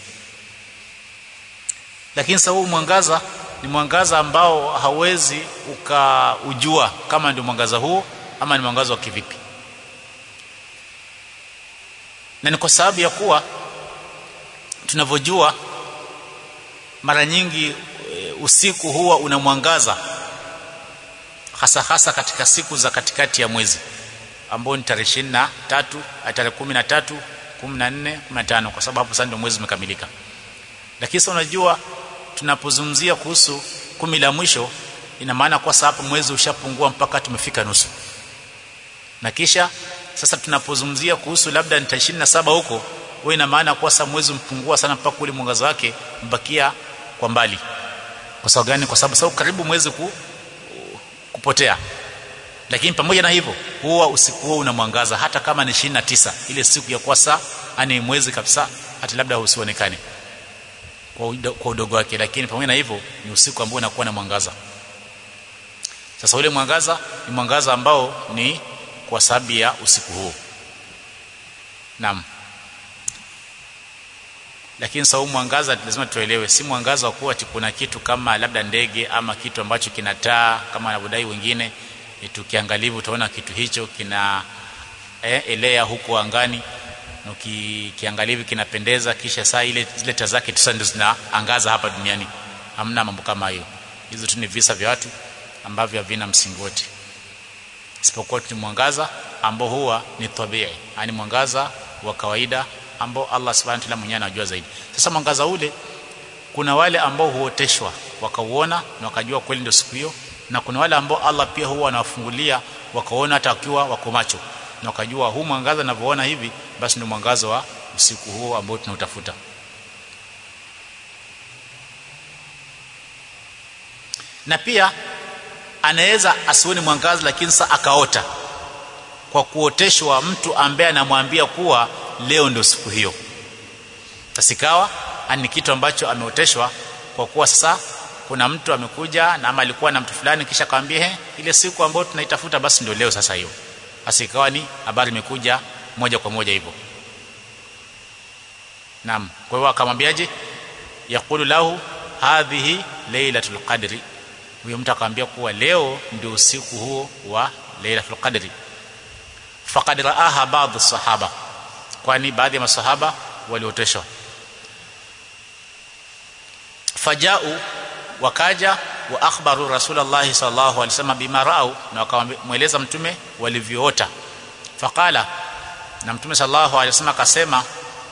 lakini sasa huu mwangaza ni mwangaza ambao hauwezi ukaujua kama ndio mwangaza huu ama ni mwangaza wa kivipi na ni kwa sababu ya kuwa tunavyojua mara nyingi e, usiku huwa una mwangaza hasa hasa katika siku za katikati ya mwezi ambao ni tarehe 23 tarehe 13 14 15 kwa sababu sasa ndio mwezi umekamilika lakini sasa unajua tunapozungumzia kuhusu kumi la mwisho ina maana kwa sababu mwezi ushapungua mpaka tumefika nusu na kisha sasa tunapozungumzia kuhusu labda ni 27 huko wewe ina maana kwa sababu mwezi mpungua sana mpaka ule mwangaza wake mbakia kwa mbali kwa sababu gani kwa sababu sababu karibu mwezi ku, kupotea lakini pamoja na hivyo huwa usiku huo una mwangaza hata kama ni 29 ile siku ya kwasa ani mwezi kabisa hata labda usionekane kwa kwa udogo wake lakini pamoja na hivyo ni usiku ambao unakuwa na mwangaza sasa ule mwangaza ni mwangaza ambao ni kwa sababu ya usiku huo naam lakini sababu mwangaza lazima tuelewe si mwangaza wa kuwa kuna kitu kama labda ndege ama kitu ambacho kinataa kama wanavyodai wengine tukiangalivu utaona kitu hicho kina eh, elea huko angani na kiangalivu kinapendeza kisha saa ile zile taa zake tu ndio zinaangaza hapa duniani hamna mambo kama hiyo hizo tu ni visa vya watu ambavyo havina msingi wote isipokuwa ni mwangaza ambao huwa ni tabii yani mwangaza wa kawaida ambao Allah subhanahu wa ta'ala mwenyewe anajua zaidi sasa mwangaza ule kuna wale ambao huoteshwa wakauona na wakajua kweli ndio siku hiyo na kuna wale ambao Allah pia huwa anawafungulia wakaona hata wakiwa wako macho na wakajua huu mwangaza ninavyoona hivi basi ndio mwangaza wa usiku huo ambao tunautafuta na pia anaweza asione mwangaza lakini sasa akaota kwa kuoteshwa mtu ambaye anamwambia kuwa leo ndio siku hiyo tasikawa ni kitu ambacho ameoteshwa kwa kuwa sasa kuna mtu amekuja na ama alikuwa na mtu fulani kisha akamwambia he ile siku ambayo tunaitafuta basi ndio leo sasa hiyo asikawa ni habari imekuja moja kwa moja hivyo naam kwa hiyo akamwambiaje yaqulu lahu hadhihi lailatul qadri huyo mtu akamwambia kuwa leo ndio usiku huo wa lailatul qadri faqad raaha baadhi sahaba kwani baadhi ya masahaba walioteshwa fajau wakaja wa akhbaru rasulullah sallallahu alaihi wasallam bima raau na wakamweleza mtume walivyoota faqala na mtume sallallahu alaihi wasallam akasema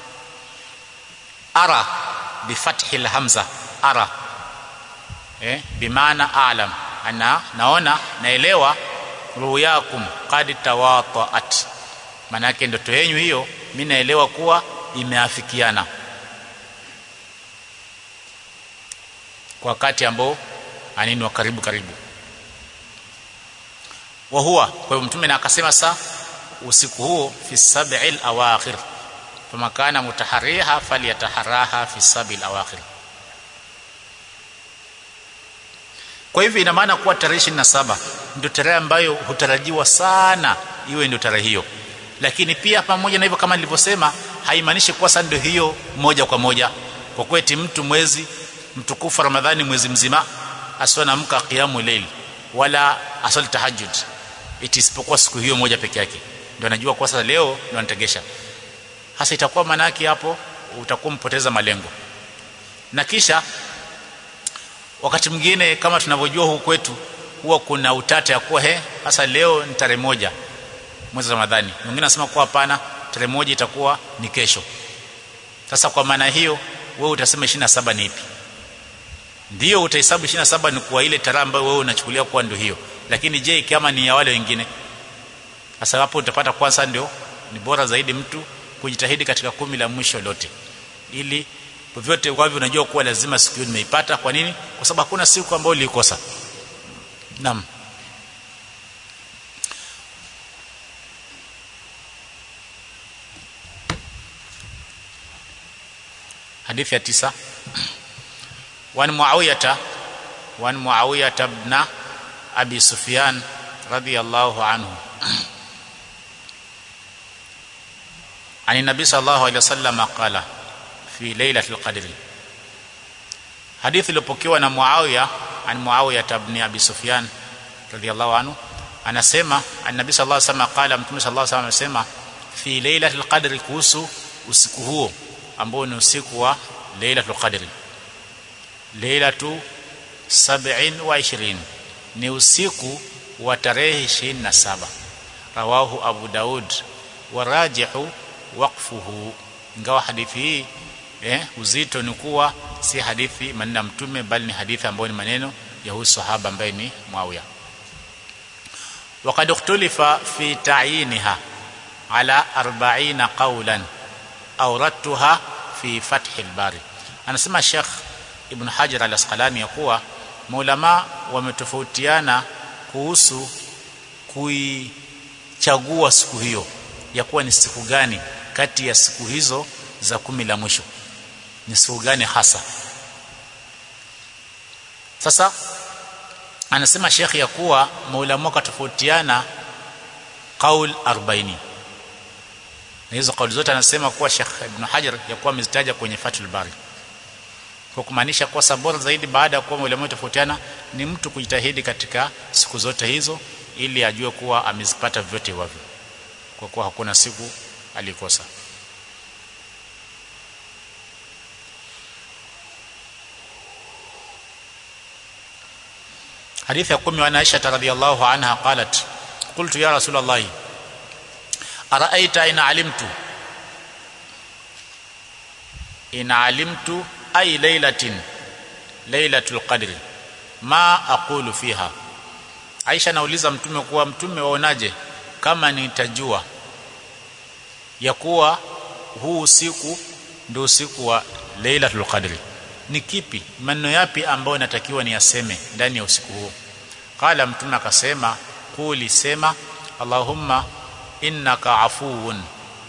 ara bifathi alhamza ara eh bimaana alam ana naona naelewa ruyakum qad tawataat maana yake ndoto yenu hiyo mimi naelewa kuwa imeafikiana kwa wakati ambao anini wa karibu karibu wa huwa kwa hiyo mtume na akasema saa usiku huo fi sab'il awakhir fama kana mutahariha falyataharaha fi sab'il awakhir kwa hivyo ina maana kuwa tarehe 27 ndio tarehe ambayo hutarajiwa sana iwe ndio tarehe hiyo lakini pia pamoja na hivyo kama nilivyosema haimaanishi kuwa sasa ndio hiyo moja kwa moja kwa kweti mtu mwezi mtukufu ramadhani mwezi mzima asiwe naamka qiyamu layl wala asali tahajjud iti isipokuwa siku hiyo moja peke yake ndio anajua kwa sasa leo ndio anategesha hasa itakuwa maana yake hapo utakuwa mpoteza malengo na kisha wakati mwingine kama tunavyojua huku kwetu huwa kuna utata ya kuwa he hasa leo ni tarehe moja mwezi Ramadhani mwingine anasema kuwa hapana tarehe moja itakuwa ni kesho sasa kwa maana hiyo wewe utasema 27 ni ipi ndio utahesabu 27 ni kwa ile tarehe ambayo wewe unachukulia kuwa ndio hiyo lakini je kama ni ya wale wengine sasa hapo utapata kwanza ndio ni bora zaidi mtu kujitahidi katika kumi la mwisho lote ili vyote kwa hivyo unajua kuwa lazima siku hiyo nimeipata kwa nini kwa sababu hakuna siku ambayo ulikosa naam hadithi ya tisa wan muawiyata wan muawiyata ibn abi sufyan radiyallahu anhu عن النبي صلى الله عليه وسلم قال في ليلة القدر حديث iliyopokewa na Muawiya an Muawiya ibn Abi Sufyan radiyallahu anhu anasema annabi sallallahu alaihi wasallam qala mtume sallallahu alaihi wasallam anasema fi lailatul qadri kuhusu usiku huo ambao ni usiku wa lailatul qadri lailatu 27 ni usiku wa tarehe 27 rawahu abu daud warajihu waqfuhu ingawa hadithi hii eh, uzito ni kuwa si hadithi maneno ya mtume bali ni hadithi ambayo ni maneno ya huyu sahaba ambaye ni Muawiya وقد اختلف في تعيينها على أربعين قولا أوردتها في فتح الباري anasema Sheikh Ibn Hajar al-Asqalani ya kuwa maulama wametofautiana kuhusu kuichagua siku hiyo ya kuwa ni siku gani kati ya siku hizo za kumi la mwisho ni siku gani hasa sasa anasema Sheikh ya kuwa maulama wakatofautiana qaul 40 na hizo kauli zote anasema kuwa Sheikh Ibn Hajar ya kuwa amezitaja kwenye Fathul Bari kwa kumaanisha kuwa sabora zaidi baada ya kuwa maulama tofautiana ni mtu kujitahidi katika siku zote hizo ili ajue kuwa amezipata vyote hivyo kwa kuwa hakuna siku alikosa حديث يقوم عن عائشة رضي الله عنها قالت قلت يا رسول الله أرأيت إن علمت إن علمت أي ليلة ليلة القدر ما أقول فيها Aisha nauliza mtume kuwa mtume waonaje kama nitajua ya kuwa huu usiku ndio usiku wa Lailatul Qadri ni kipi maneno yapi ambayo natakiwa niyaseme ndani ya usiku huo qala mtume akasema kuli sema allahumma innaka afuwun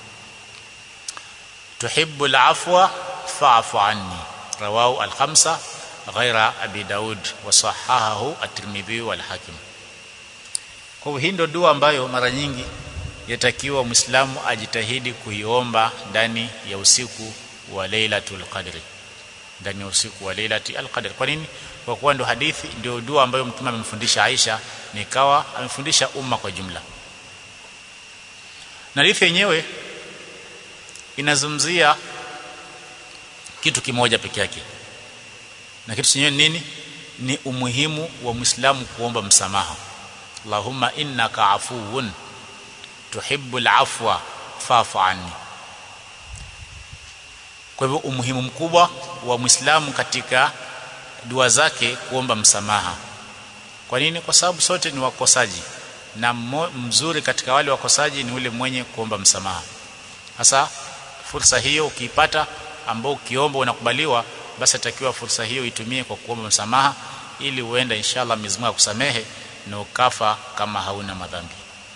tuhibbu alafwa fa'fu anni rawahu al-khamsa ghaira abi daud wa sahahahu at-tirmidhi wal hakim kwa hii ndio dua ambayo mara nyingi yatakiwa muislamu ajitahidi kuiomba ndani ya usiku wa lailatul qadri ndani ya usiku wa lailati alqadr kwa nini kwa kuwa ndo hadithi ndio dua ambayo mtume amemfundisha Aisha nikawa amefundisha umma kwa jumla na hadithi yenyewe inazungumzia kitu kimoja peke yake na kitu chenyewe nini ni umuhimu wa Muislamu kuomba msamaha Allahumma innaka afuwun tuhibbul afwa fa'fu anni kwa hivyo umuhimu mkubwa wa Muislamu katika dua zake kuomba msamaha. Kwa nini? Kwa sababu sote ni wakosaji na mzuri katika wale wakosaji ni ule mwenye kuomba msamaha. Hasa fursa hiyo ukiipata ambao ukiomba unakubaliwa basi atakiwa fursa hiyo itumie kwa kuomba msamaha ili uenda inshallah Mwenyezi Mungu akusamehe na ukafa kama hauna madhambi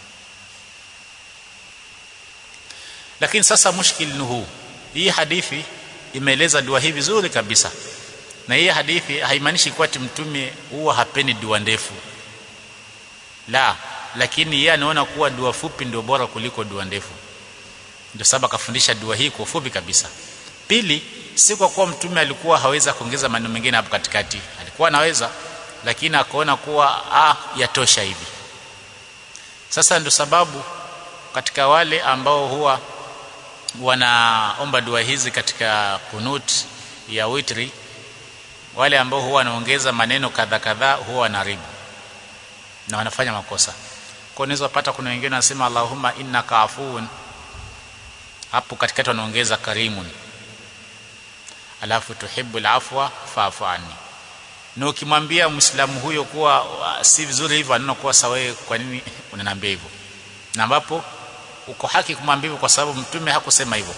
lakini sasa mushkil ni huu hii hadithi imeeleza dua hii vizuri kabisa na hii hadithi haimaanishi kuwa mtume huwa hapendi dua ndefu la lakini yeye anaona kuwa dua fupi ndio bora kuliko dua ndefu ndio sababu akafundisha dua hii kwa ufupi kabisa pili si kwa kuwa mtume alikuwa haweza kuongeza maneno mengine hapo katikati alikuwa anaweza lakini akaona kuwa ah yatosha hivi sasa ndio sababu katika wale ambao huwa wanaomba dua hizi katika kunut ya witri wale ambao huwa wanaongeza maneno kadha kadha huwa wanaribu na wanafanya makosa kwa unaweza pata kuna wengine wanasema Allahumma innaka afuun hapo katikati wanaongeza karimun alafu tuhibbul afwa fa'fu anni na ukimwambia muislamu huyo kuwa si vizuri hivyo anaona kuwa sawa kwa nini unaniambia hivyo na ambapo uko haki kumwambia hivyo kwa sababu mtume hakusema hivyo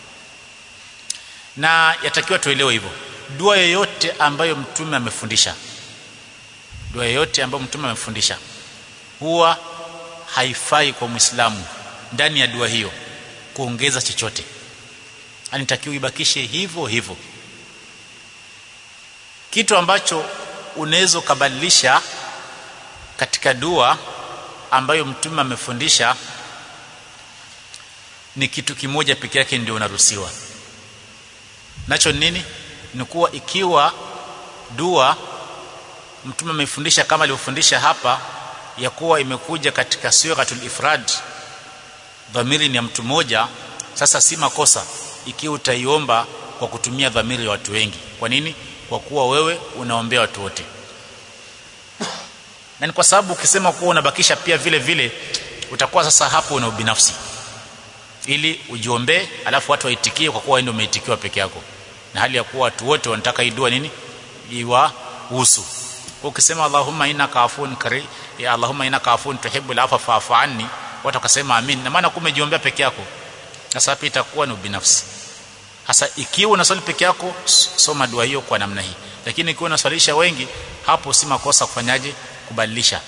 na yatakiwa tuelewe hivyo dua yoyote ambayo mtume amefundisha dua yoyote ambayo mtume amefundisha huwa haifai kwa muislamu ndani ya dua hiyo kuongeza chochote anitakiwa ibakishe hivyo hivyo kitu ambacho unaweza kubadilisha katika dua ambayo mtume amefundisha ni kitu kimoja peke yake ndio unaruhusiwa nacho nini ni kuwa ikiwa dua mtume amefundisha kama alivyofundisha hapa ya kuwa imekuja katika suratul ifrad dhamiri ni ya mtu mmoja sasa si makosa ikiwa utaiomba kwa kutumia dhamiri ya watu wengi kwa nini kwa kuwa wewe unaombea watu wote na ni kwa sababu ukisema kuwa unabakisha pia vile vile utakuwa sasa hapo una ubinafsi ili ujiombee alafu watu waitikie kwa kuwa ndio umeitikiwa peke yako na hali ya kuwa watu wote wanataka idua nini iwahusu ukisema Allahumma innaka afun kari ya Allahumma innaka afun tuhibbul afwa fa'fu anni watu wakasema amin na maana kumejiombea peke yako sasa hapa itakuwa ni ubinafsi hasa ikiwa unaswali peke yako soma dua hiyo kwa namna hii lakini ikiwa unaswalisha wengi hapo si makosa kufanyaje kubadilisha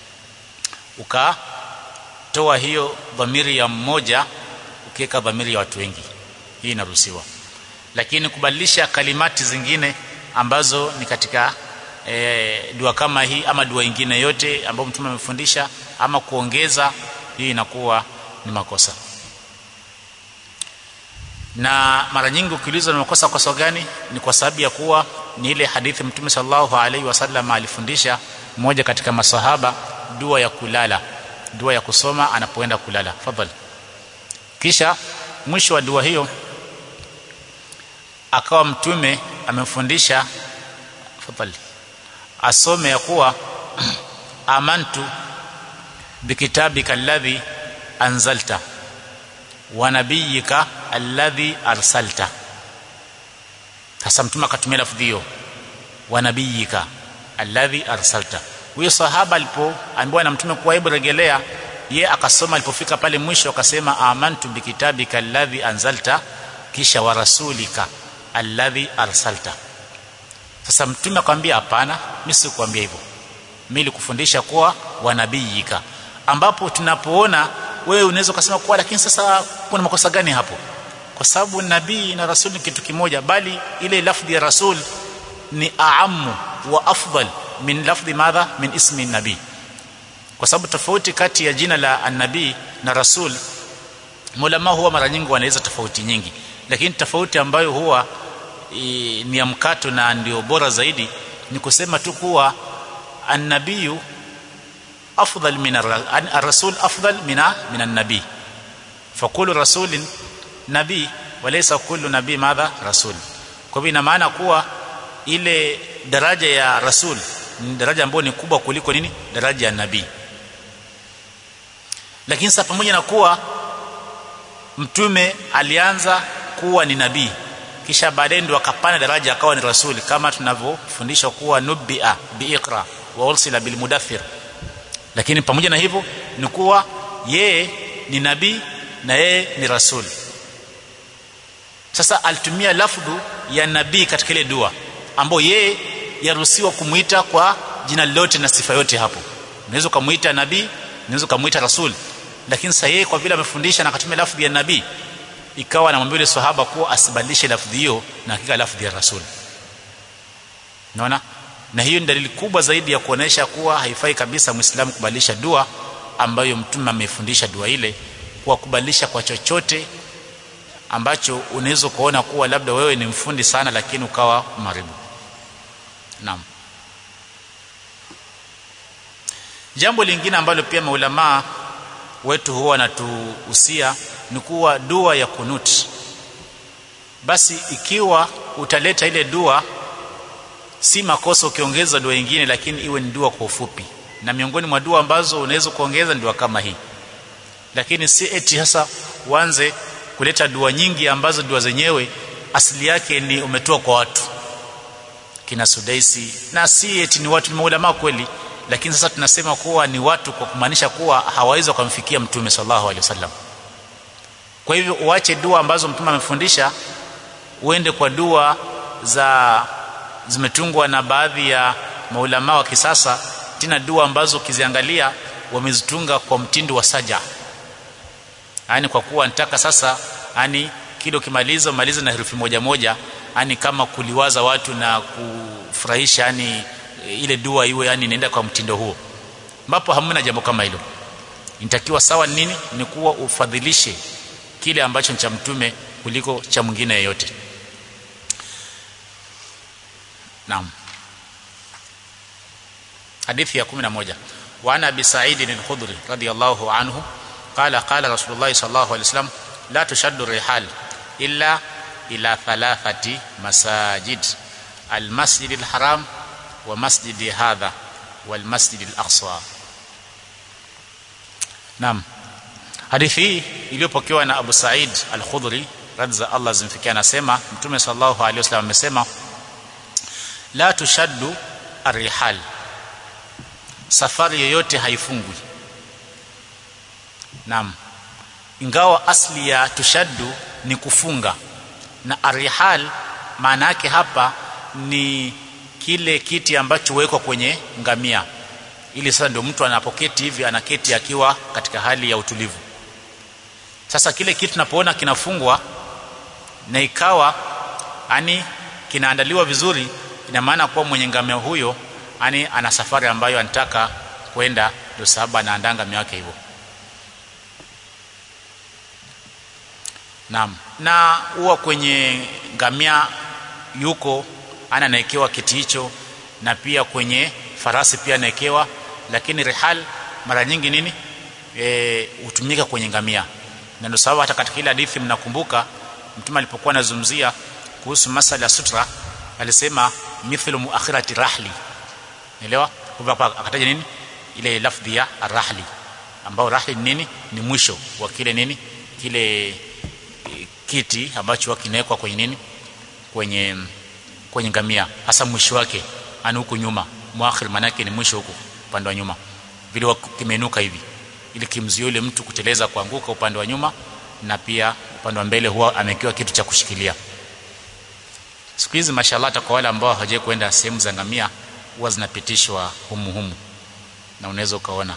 ukatoa hiyo dhamiri ya mmoja ukiweka dhamiri ya watu wengi hii inaruhusiwa lakini kubadilisha kalimati zingine ambazo ni katika e, dua kama hii ama dua ingine yote ambayo mtume amefundisha ama kuongeza hii inakuwa ni makosa na mara nyingi ukiulizwa ni makosa kwa sababu gani ni kwa sababu ya kuwa ni ile hadithi mtume sallallahu alaihi wasallam alifundisha mmoja katika masahaba dua ya kulala dua ya kusoma anapoenda kulala fadhali kisha mwisho wa dua hiyo akawa mtume amemfundisha fadhali asome ya kuwa amantu bikitabika alladhi anzalta wa nabiyika alladhi arsalta sasa mtume akatumia lafdhi hiyo wa nabiyika alladhi arsalta huyo sahaba alipoambiwa na mtume kuwa hebu regelea ye akasoma alipofika pale mwisho akasema amantu bikitabika alladhi anzalta kisha wa rasulika alladhi arsalta sasa mtume akamwambia hapana mimi sikuambia hivyo mimi nilikufundisha kuwa wa nabiyika ambapo tunapoona wewe unaweza kusema kuwa lakini sasa kuna makosa gani hapo kwa sababu nabii na rasul ni kitu kimoja bali ile lafdhi ya rasul ni aamu wa afdal min lafdhi madha min ismi nabii kwa sababu tofauti kati ya jina la annabii na rasul mulama huwa mara nyingi wanaweza tofauti nyingi lakini tofauti ambayo huwa i, ni ya mkato na ndio bora zaidi ni kusema tu kuwa annabiyu afdal min ar-rasul afdal min min an-nabi fakulu rasulin nabii walaysa kullu nabii madha rasul kwa hivyo ina maana kuwa ile daraja ya rasul ni daraja ambayo ni kubwa kuliko nini daraja ya nabii lakini sasa pamoja na kuwa mtume alianza kuwa ni nabii kisha baadaye ndio akapanda daraja akawa ni rasuli kama tunavyofundishwa kuwa nubia biiqra wa ursila bilmudaththir lakini pamoja na hivyo ni kuwa yeye ni nabii na yeye ni rasuli sasa alitumia lafdhu ya nabii katika ile dua ambayo yeye yaruhusiwa kumuita kwa jina lote na sifa yote hapo unaweza kumuita nabii unaweza kumuita rasul lakini sasa yeye kwa vile amefundisha na akatumia lafdhi ya nabii ikawa anamwambia yule sahaba kuwa asibadilishe lafdhi hiyo na hakika lafdhi ya rasul unaona na hiyo ni dalili kubwa zaidi ya kuonesha kuwa haifai kabisa muislamu kubadilisha dua ambayo mtume amefundisha dua ile kwa kubadilisha kwa chochote ambacho unaweza kuona kuwa labda wewe ni mfundi sana lakini ukawa maribu naam jambo lingine ambalo pia maulamaa wetu huwa wanatuhusia ni kuwa dua ya kunut basi ikiwa utaleta ile dua si makosa ukiongeza dua nyingine lakini iwe ni dua kwa ufupi na miongoni mwa dua ambazo unaweza kuongeza dua kama hii lakini si eti sasa uanze kuleta dua nyingi ambazo dua zenyewe asili yake ni umetoa kwa watu kina Sudaisi na si eti ni watu ni maulama kweli lakini sasa tunasema kuwa ni watu kwa kumaanisha kuwa hawawezi kumfikia mtume sallallahu alaihi wasallam kwa hivyo uache dua ambazo mtume amefundisha uende kwa dua za zimetungwa na baadhi ya maulama wa kisasa tena dua ambazo ukiziangalia wamezitunga kwa mtindo wa saja yani kwa kuwa nataka sasa yani kile ukimaliza maliza na herufi moja moja yani kama kuliwaza watu na kufurahisha yani ile dua iwe yani inaenda kwa mtindo huo ambapo hamna jambo kama hilo inatakiwa sawa nini ni kuwa ufadhilishe kile ambacho cha mtume kuliko cha mwingine yeyote naam hadithi ya 11 wa ana bi sa'id al-khudri radiyallahu anhu qala qala rasulullah sallallahu alaihi wasallam la tushaddu rihal illa ila thalathati masajid al-masjid al-haram wa masjid hadha wal masjid al-aqsa naam hadithi hii iliyopokewa na Abu Sa'id al-Khudri radza Allah zimfikia anasema mtume sallallahu alaihi wasallam amesema la tushaddu ar-rihal safari yoyote haifungwi naam ingawa asli ya tushaddu ni kufunga na arihal maana yake hapa ni kile kiti ambacho huwekwa kwenye ngamia ili sasa ndio mtu anapoketi hivi anaketi akiwa katika hali ya utulivu sasa kile kitu tunapoona kinafungwa na ikawa ani kinaandaliwa vizuri ina maana kuwa mwenye ngamia huyo ani ana safari ambayo anataka kwenda ndio sababu anaandaa ngamia yake hivyo Naam. Na huwa kwenye ngamia yuko ana anaekewa kiti hicho na pia kwenye farasi pia anaekewa lakini rihal mara nyingi nini eh hutumika kwenye ngamia. Na ndio sababu hata katika ile hadithi mnakumbuka mtume alipokuwa anazungumzia kuhusu masala ya sutra alisema mithlu muakhirati rahli. Unaelewa? Kwa akataja nini? Ile lafdhi ya arahli ambao rahli ni nini? Ni mwisho wa kile nini? Kile kiti ambacho kinawekwa kwenye nini kwenye kwenye ngamia hasa mwisho wake ani huko nyuma muakhir manake ni mwisho huko upande wa nyuma vile kimeinuka hivi ili kimzuie yule mtu kuteleza kuanguka upande wa nyuma na pia upande wa mbele huwa amekiwa kitu cha kushikilia siku hizi mashallah kwa wale ambao hawajawahi kwenda sehemu za ngamia huwa zinapitishwa humu humu na unaweza ukaona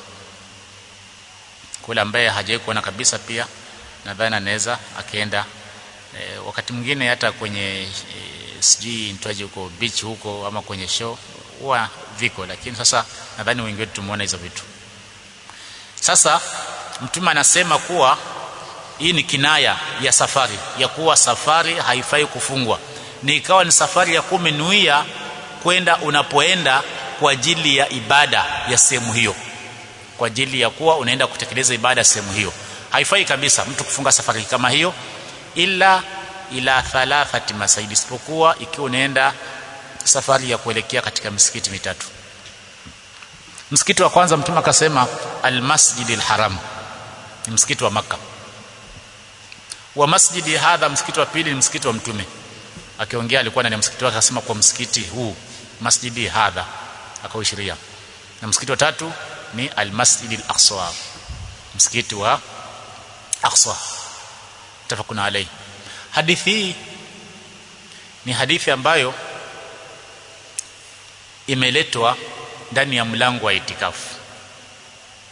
kule ambaye hajawahi kuona kabisa pia nadhani anaweza akaenda e, wakati mwingine hata kwenye e, sijui nitwaje huko beach huko ama kwenye show huwa viko lakini sasa nadhani wengi wetu tumeona hizo vitu sasa mtume anasema kuwa hii ni kinaya ya safari ya kuwa safari haifai kufungwa ni ikawa ni safari ya kumenuia kwenda unapoenda kwa ajili ya ibada ya sehemu hiyo kwa ajili ya kuwa unaenda kutekeleza ibada sehemu hiyo haifai kabisa mtu kufunga safari kama hiyo ila ila thalathati masaidi isipokuwa ikiwa unaenda safari ya kuelekea katika misikiti mitatu msikiti wa kwanza mtume akasema almasjidil haram ni msikiti wa maka wa masjidi hadha msikiti wa pili ni msikiti wa mtume akiongea alikuwa ndani ya msikiti wake akasema kwa msikiti huu masjidi hadha akaushiria na msikiti wa tatu ni almasjidil aqsa msikiti wa aqsa tafakuna alai hadithi hii ni hadithi ambayo imeletwa ndani ya mlango wa itikafu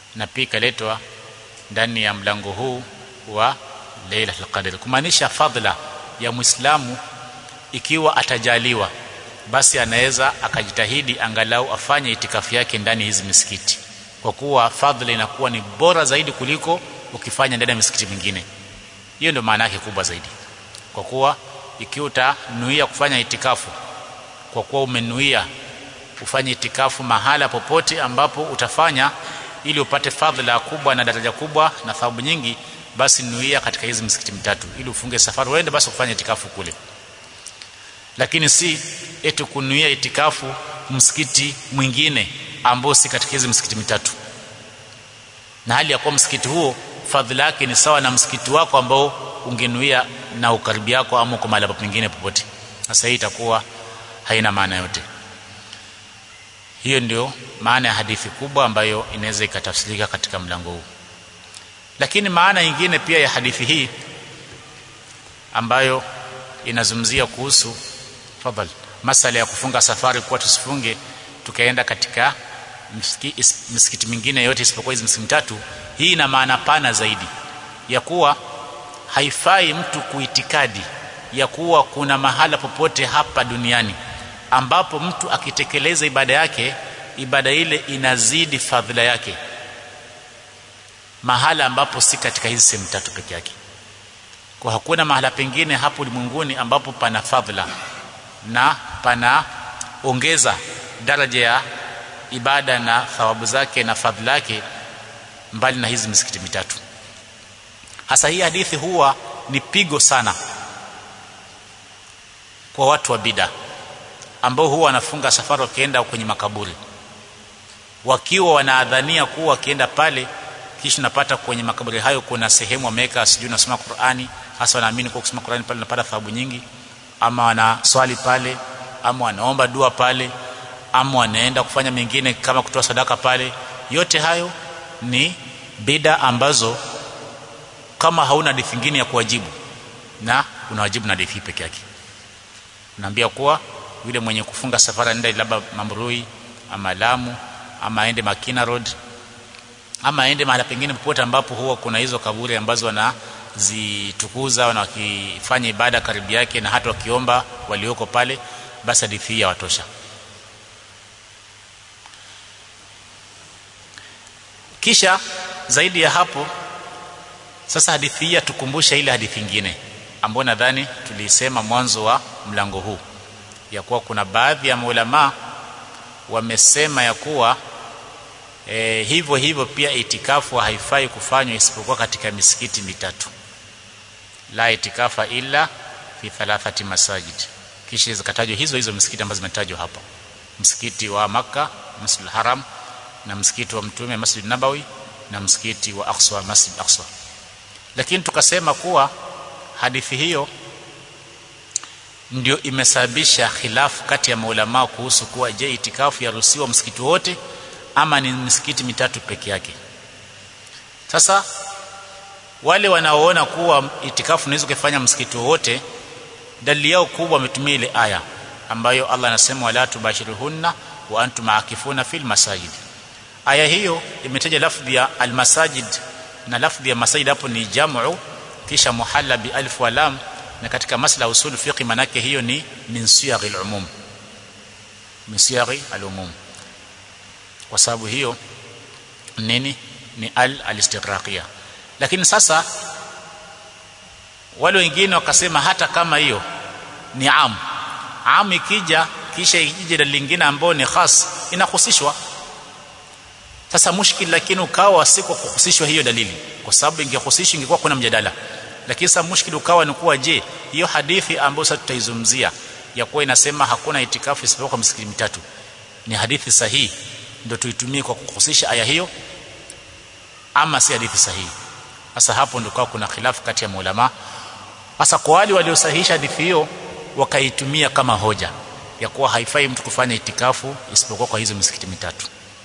na pia ikaletwa ndani ya mlango huu wa Lailatul Qadr kumaanisha fadhila ya Muislamu ikiwa atajaliwa basi anaweza akajitahidi angalau afanye itikafu yake ndani hizi misikiti kwa kuwa fadhila inakuwa ni bora zaidi kuliko ukifanya ndani ya misikiti mingine hiyo ndio maana yake kubwa zaidi kwa kuwa ikiwa utanuia kufanya itikafu kwa kuwa umenuia ufanye itikafu mahala popote ambapo utafanya ili upate fadhila kubwa na daraja kubwa na thawabu nyingi basi nuia katika hizi misikiti mitatu ili ufunge safari uende basi kufanya itikafu kule lakini si eti kunuia itikafu msikiti mwingine ambao si katika hizi msikiti mitatu na hali ya kuwa msikiti huo fadhila yake ni sawa na msikiti wako ambao ungenuia na ukaribi yako ama uko mahali pengine popote sasa hii itakuwa haina maana yote hiyo ndio maana ya hadithi kubwa ambayo inaweza ikatafsirika katika mlango huu lakini maana nyingine pia ya hadithi hii ambayo inazungumzia kuhusu fadhali masala ya kufunga safari kuwa tusifunge tukaenda katika misikiti, misikiti mingine yote isipokuwa hizi misikiti mitatu hii ina maana pana zaidi ya kuwa haifai mtu kuitikadi ya kuwa kuna mahala popote hapa duniani ambapo mtu akitekeleza ibada yake ibada ile inazidi fadhila yake mahala ambapo si katika hizi sehemu tatu peke yake kwa hakuna mahala pengine hapo ulimwenguni ambapo pana fadhila na pana ongeza daraja ya ibada na thawabu zake na fadhila yake mbali na hizi misikiti mitatu hasa hii hadithi huwa ni pigo sana kwa watu wa bida ambao huwa wanafunga safari wakienda kwenye makaburi wakiwa wanaadhania kuwa wakienda pale kisha napata kwenye makaburi hayo kuna sehemu wameweka sijui nasoma Qur'ani hasa wanaamini kwa kusoma Qur'ani pale unapata thawabu nyingi ama wanaswali pale ama wanaomba dua pale ama wanaenda kufanya mengine kama kutoa sadaka pale yote hayo ni bida ambazo kama hauna hadithi nyingine ya kuwajibu na unawajibu na hadithi peke yake naambia kuwa yule mwenye kufunga safari aende labda Mambrui ama Lamu ama aende Makina Road ama aende mahali pengine popote ambapo huwa kuna hizo kaburi ambazo wanazitukuza na wakifanya ibada karibu yake na hata wakiomba walioko pale basi hadithi hii yawatosha kisha zaidi ya hapo sasa hadithi hii tukumbusha ile hadithi nyingine ambayo nadhani tulisema mwanzo wa mlango huu ya kuwa kuna baadhi ya maulama wamesema ya kuwa e, hivyo hivyo pia itikafu haifai kufanywa isipokuwa katika misikiti mitatu la itikafa illa fi thalathati masajid kisha zikatajwa hizo hizo misikiti ambazo zimetajwa hapa msikiti wa maka Masjid Haram na msikiti wa Mtume Masjid Nabawi na msikiti wa Aqsa Masjid Aqsa lakini tukasema kuwa hadithi hiyo ndio imesababisha khilafu kati ya maulama kuhusu kuwa je itikafu yaruhusiwa msikiti wote ama ni misikiti mitatu peke yake sasa wale wanaoona kuwa itikafu unaweza kufanya msikiti wote dalili yao kubwa wametumia ile aya ambayo Allah anasema wala tubashiruhunna wa antum akifuna fil masajid aya hiyo imetaja lafdhi ya almasajid na lafdhi ya masajid hapo ni jamu kisha muhalla bi alif wa lam na katika masala usul fiqh manake hiyo ni min siyaghi al-umum min siyaghi al-umum kwa sababu hiyo nini ni al al-istighraqiyya lakini sasa wale wengine wakasema hata kama hiyo ni am am ikija kisha ikija dalili lingine ambayo ni khas inahusishwa sasa mushkil lakini ukawa si kwa kuhusishwa hiyo dalili kwa sababu ingehusishwa ingekuwa kuna mjadala lakini sasa mushkil ukawa ni kuwa je hiyo hadithi ambayo sasa tutaizungumzia ya kuwa inasema hakuna itikafu isipokuwa misikiti mitatu ni hadithi sahihi ndio tuitumie kwa kuhusisha aya hiyo ama si hadithi sahihi sasa hapo ndio kuna khilafu kati ya maulama sasa kwa wale waliosahihisha hadithi hiyo wakaitumia kama hoja ya kuwa haifai mtu kufanya itikafu isipokuwa kwa hizo misikiti mitatu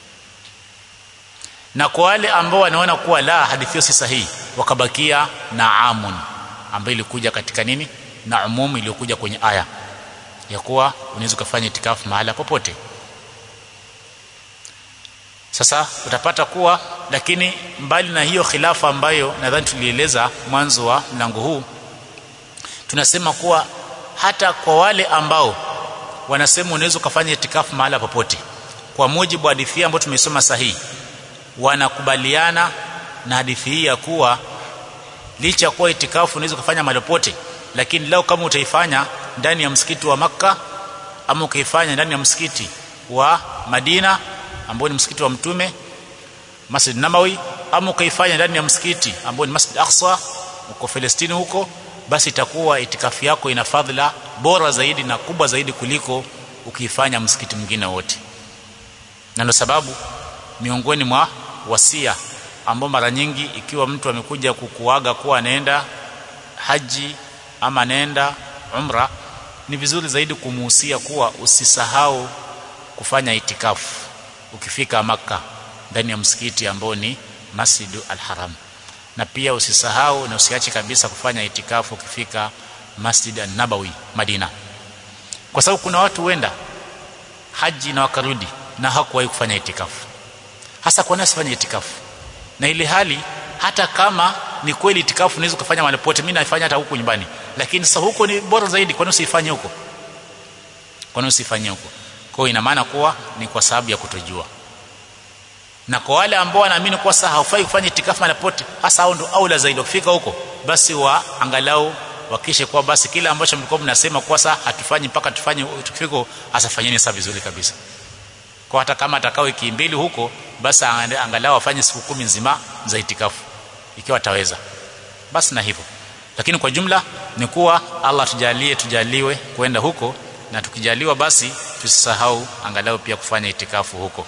na kwa wale ambao wanaona kuwa la hadithi hiyo si sahihi wakabakia na amun ambayo ilikuja katika nini na umum iliyokuja kwenye aya ya kuwa unaweza kufanya itikafu mahala popote sasa utapata kuwa lakini mbali na hiyo khilafa ambayo nadhani tulieleza mwanzo wa mlango huu tunasema kuwa hata kwa wale ambao wanasema unaweza kufanya itikafu mahala popote kwa mujibu wa hadithi ambayo tumesoma sahihi wanakubaliana na hadithi hii ya kuwa licha kuwa itikafu unaweza kufanya mahali popote lakini leo kama utaifanya ndani ya msikiti wa Makka ama ukaifanya ndani ya msikiti wa Madina ambao ni msikiti wa mtume Masjid Nabawi ama ukaifanya ndani ya msikiti ambao ni Masjid Aqsa uko Palestina huko basi itakuwa itikafu yako ina fadhila bora zaidi na kubwa zaidi kuliko ukiifanya msikiti mwingine wote na ndio sababu miongoni mwa wasia ambao mara nyingi ikiwa mtu amekuja kukuaga kuwa anaenda haji ama anaenda umra ni vizuri zaidi kumuhusia kuwa usisahau kufanya itikafu ukifika maka ndani ya msikiti ambao ni Masjidu al-Haram na pia usisahau na usiache kabisa kufanya itikafu ukifika Masjid an-Nabawi Madina kwa sababu kuna watu huenda haji na wakarudi na hakuwahi kufanya itikafu hasa kwa nini asifanye itikafu na ile hali hata kama ni kweli itikafu unaweza kufanya mahali pote mimi naifanya hata huku nyumbani lakini sasa huko ni bora zaidi kwa nini usifanye huko kwa nini usifanye huko kwa hiyo ina maana kuwa ni kwa sababu ya kutojua na kwa wale ambao wanaamini kuwa sasa haufai kufanya itikafu mahali pote hasa hao ndio aula zaidi wakifika huko basi wa angalau wakishe kuwa basi kila ambacho mlikuwa mnasema kuwa sasa hatufanyi mpaka tufanye tukifika asafanyeni sasa vizuri kabisa kwa hata kama atakao wiki mbili huko basi angalau afanye siku kumi nzima za itikafu ikiwa ataweza basi na hivyo lakini kwa jumla ni kuwa Allah tujalie tujaliwe kwenda huko na tukijaliwa basi tusisahau angalau pia kufanya itikafu huko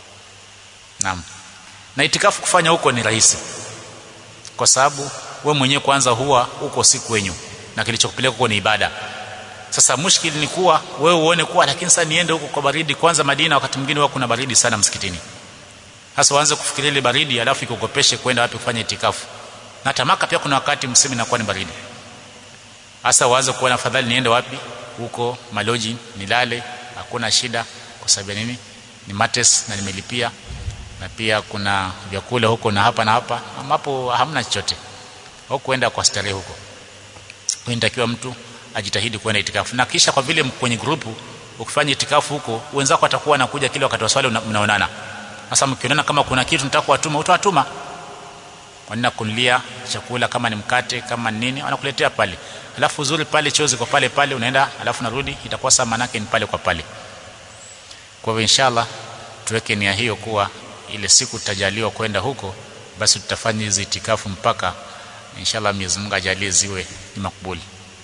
naam na itikafu kufanya huko ni rahisi kwa sababu we mwenyewe kwanza huwa huko si kwenyu na kilichokupeleka huko ni ibada sasa mushkili ni kuwa wewe uone kuwa lakini sasa niende huko kwa baridi kwanza Madina wakati mwingine huwa kuna baridi sana msikitini sasa uanze kufikiria ile baridi alafu ikukopeshe kwenda wapi kufanya itikafu na tamaka pia kuna wakati msimu inakuwa ni baridi sasa uanze kuona afadhali niende wapi huko maloji nilale hakuna shida kwa sababu nini ni mates na nimelipia na pia kuna vyakula huko na hapa na hapa ambapo hamna chochote au kuenda kwa starehe huko inatakiwa mtu ajitahidi kwenda itikafu na kisha kwa vile kwenye grupu ukifanya itikafu huko wenzako watakuwa wanakuja kile wakati wa swali mnaonana sasa mkionana kama kuna kitu nataka kuwatuma utawatuma wanaenda kunulia chakula kama ni mkate kama nini wanakuletea pale alafu uzuri pale chozi kwa pale pale unaenda alafu narudi itakuwa saa manake ni pale kwa pale kwa hivyo inshallah tuweke nia hiyo kuwa ile siku tutajaliwa kwenda huko basi tutafanya hizi itikafu mpaka inshallah Mwenyezi Mungu ajalie ziwe ni makubuli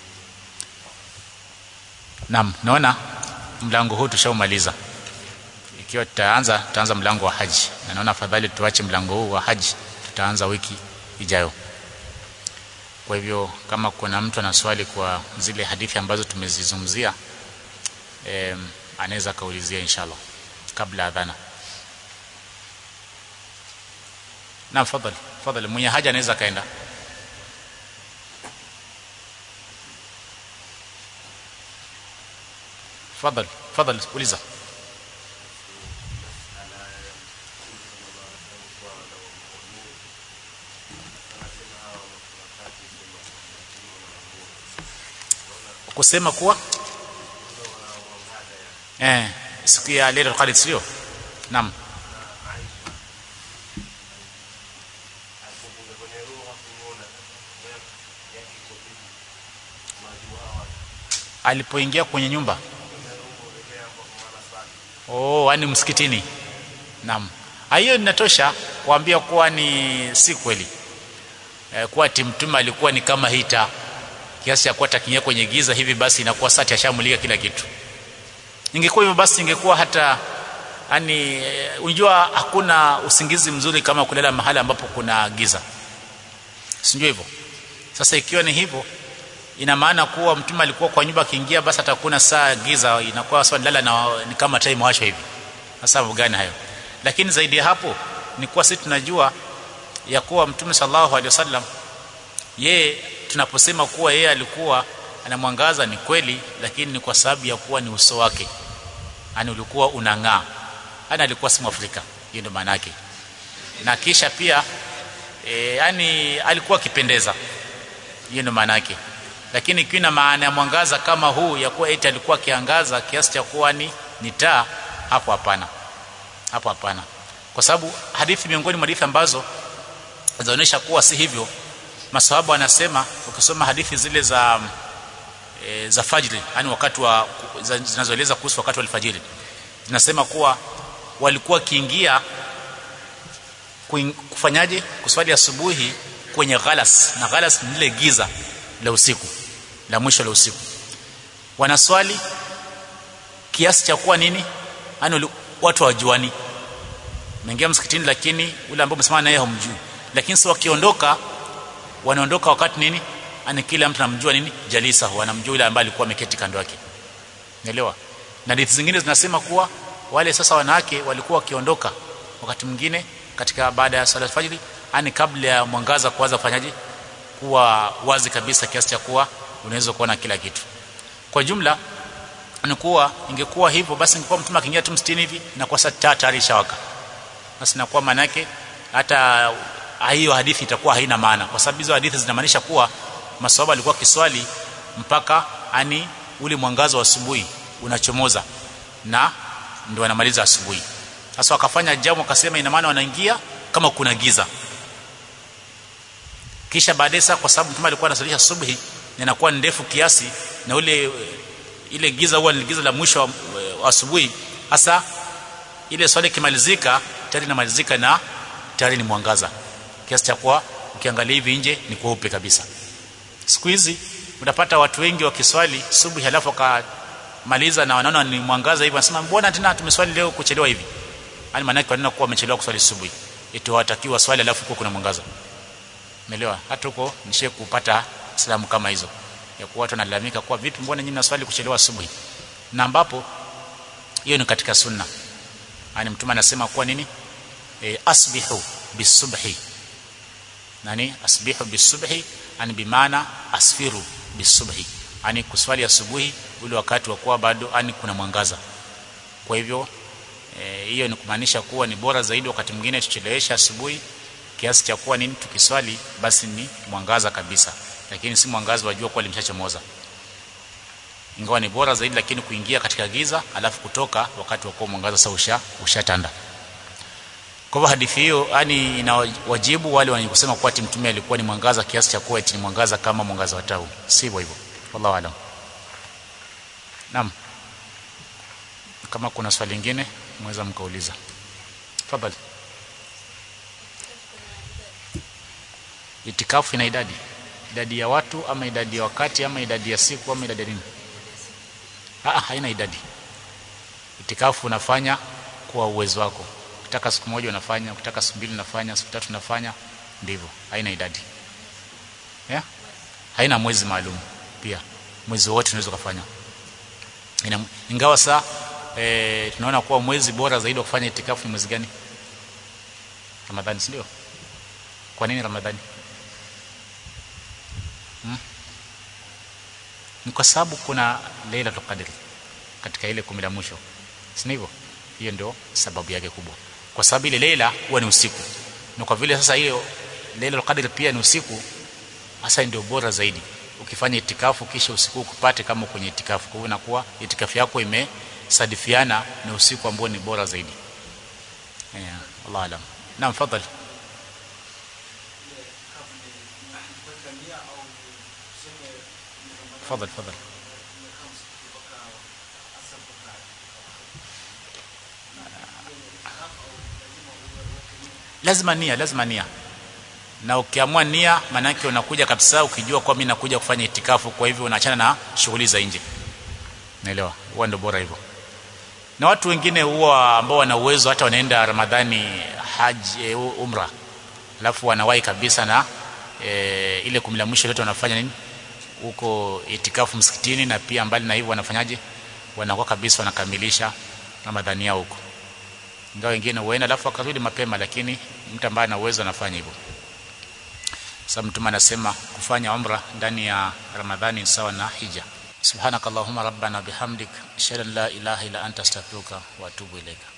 Naam naona mlango huu tushaumaliza ikiwa tutaanza tutaanza mlango wa haji na naona afadhali tuache mlango huu wa haji tutaanza wiki ijayo kwa hivyo kama kuna mtu ana swali kwa zile hadithi ambazo tumezizungumzia eh, anaweza kaulizia inshallah kabla adhana na fadhali fadhali mwenye haja anaweza kaenda fadhali fadhali uliza kusema kuwa eh siku ya Lailatul Qadr sio naam alipoingia kwenye nyumba oh yani msikitini naam hiyo inatosha kuambia kuwa ni si kweli e, kuwa timtuma alikuwa ni kama hita kiasi cha kuwa takinya kwenye giza hivi basi inakuwa sati ashamulika kila kitu ingekuwa hivyo basi ingekuwa hata yani unjua hakuna usingizi mzuri kama kulala mahali ambapo kuna giza sijui hivyo sasa ikiwa ni hivyo ina maana kuwa mtume alikuwa kwa nyumba akiingia basi atakuna saa giza inakuwa sawa lala na ni kama time washo hivi sasa gani hayo lakini zaidi ya hapo ni kuwa sisi tunajua ya kuwa mtume sallallahu alaihi wasallam yeye tunaposema kuwa yeye alikuwa anamwangaza ni kweli lakini ni kwa sababu ya kuwa ni uso wake yani ulikuwa unang'aa ana alikuwa si Afrika hiyo ndio maana yake na kisha pia e, yani alikuwa akipendeza hiyo ndio maana yake lakini ikiwa na maana ya mwangaza kama huu ya kuwa eti alikuwa akiangaza kiasi cha kuwa ni ni taa hapo hapana hapo hapana kwa sababu hadithi miongoni mwa hadithi ambazo zinaonyesha kuwa si hivyo masahaba wanasema ukisoma hadithi zile za e, za fajri yani wakati wa zinazoeleza kuhusu wakati wa alfajiri zinasema kuwa walikuwa kiingia kufanyaje kuswali asubuhi kwenye ghalas na ghalas ni lile giza la usiku la mwisho la usiku wanaswali kiasi cha kuwa nini yani watu hawajuani naingia msikitini lakini ule ambao msimama naye hamjui lakini sio wakiondoka wanaondoka wakati nini ani kila mtu anamjua nini jalisa wanamjua yule ambaye alikuwa ameketi kando yake unaelewa na hadithi zingine zinasema kuwa wale sasa wanawake walikuwa wakiondoka wakati mwingine katika baada ya sala fajiri ani kabla ya mwangaza kuanza kufanyaje kuwa wazi kabisa kiasi cha kuwa unaweza kuona kila kitu kwa jumla ni kuwa ingekuwa hivyo basi ingekuwa mtume akiingia tu msitini hivi na kwa saa tayari shawaka basi nakuwa maana yake hata hiyo hadithi itakuwa haina maana kwa sababu hizo hadithi zinamaanisha kuwa maswahaba walikuwa kiswali mpaka ani ule mwangazo wa asubuhi unachomoza na ndio wanamaliza asubuhi sasa wakafanya jamu wakasema ina maana wanaingia kama kuna giza kisha baadaye sasa kwa sababu mtume alikuwa anasalisha subhi na inakuwa ndefu kiasi na ule ile giza huwa ni giza la mwisho wa, wa asubuhi hasa ile swali kimalizika tayari inamalizika na tayari ni mwangaza kiasi cha kuwa ukiangalia hivi nje ni kweupe kabisa siku hizi utapata watu wengi wakiswali subuhi halafu wakamaliza na wanaona ni mwangaza hivi wanasema mbona tena tumeswali leo kuchelewa hivi yani maana yake wanaona kuwa wamechelewa kuswali subuhi eti watakiwa swali halafu kwa kuna mwangaza umeelewa hata huko nishe kupata salamu kama hizo ya kuwa watu wanalalamika kuwa vipi mbona nyinyi mnaswali kuchelewa asubuhi na ambapo hiyo ni katika sunna yani mtume anasema kuwa nini e, asbihu bisubhi nani asbihu bisubhi ani bimaana asfiru bisubhi ani kuswali asubuhi ule wakati wa kuwa bado ani kuna mwangaza kwa hivyo hiyo e, ni kumaanisha kuwa ni bora zaidi wakati mwingine tuchelewesha asubuhi kiasi cha kuwa nini tukiswali basi ni mwangaza kabisa lakini si mwangaza wa jua kuwa limeshachomoza ingawa ni bora zaidi lakini kuingia katika giza alafu kutoka wakati wa kuwa mwangaza sasa usha ushatanda kwa hivyo hadithi hiyo yani inawajibu wale wenye kusema kuwa mtume alikuwa ni mwangaza kiasi cha kuwa ni mwangaza kama mwangaza wa tau sivyo hivyo wallahu alam naam kama kuna swali lingine mweza mkauliza tafadhali itikafu ina idadi idadi ya watu ama idadi ya wakati ama idadi ya siku ama idadi ya nini ah haina idadi itikafu unafanya kwa uwezo wako ukitaka siku moja unafanya ukitaka siku mbili unafanya siku tatu unafanya ndivyo haina idadi yeah? haina mwezi maalum pia mwezi wote unaweza kufanya Ina, ingawa saa e, tunaona kuwa mwezi bora zaidi wa kufanya itikafu ni mwezi gani ramadhani si ndio kwa nini ramadhani hmm? ni kwa sababu kuna lailatul qadr katika ile kumi la mwisho si hivyo hiyo ndio sababu yake kubwa kwa sababu ile leila huwa ni usiku na kwa vile sasa hiyo lailatul qadr pia ni usiku hasa ndio bora zaidi ukifanya itikafu kisha usiku ukupate kama kwenye itikafu kwa hivyo inakuwa itikafu yako imesadifiana na usiku ambao ni bora zaidi yeah, Allah alam naam fadhali تفضل تفضل lazima nia lazima nia na ukiamua nia maana yake unakuja kabisa ukijua kwa mimi nakuja kufanya itikafu kwa hivyo unaachana na shughuli za nje naelewa huwa ndio bora hivyo na watu wengine huwa ambao wana uwezo hata wanaenda ramadhani haji umra alafu wanawahi kabisa na e, ile kumi la mwisho lote wanafanya nini huko itikafu msikitini na pia mbali na hivyo wanafanyaje wanakuwa kabisa wanakamilisha ramadhani yao huko ingawa wengine huenda alafu akarudi mapema lakini mtu ambaye ana uwezo anafanya hivyo sababu mtume anasema kufanya umra ndani ya ramadhani ni sawa na hija subhanakallahumma rabbana bihamdik ashhadu an la ilaha illa anta astaghfiruka wa atubu ilaika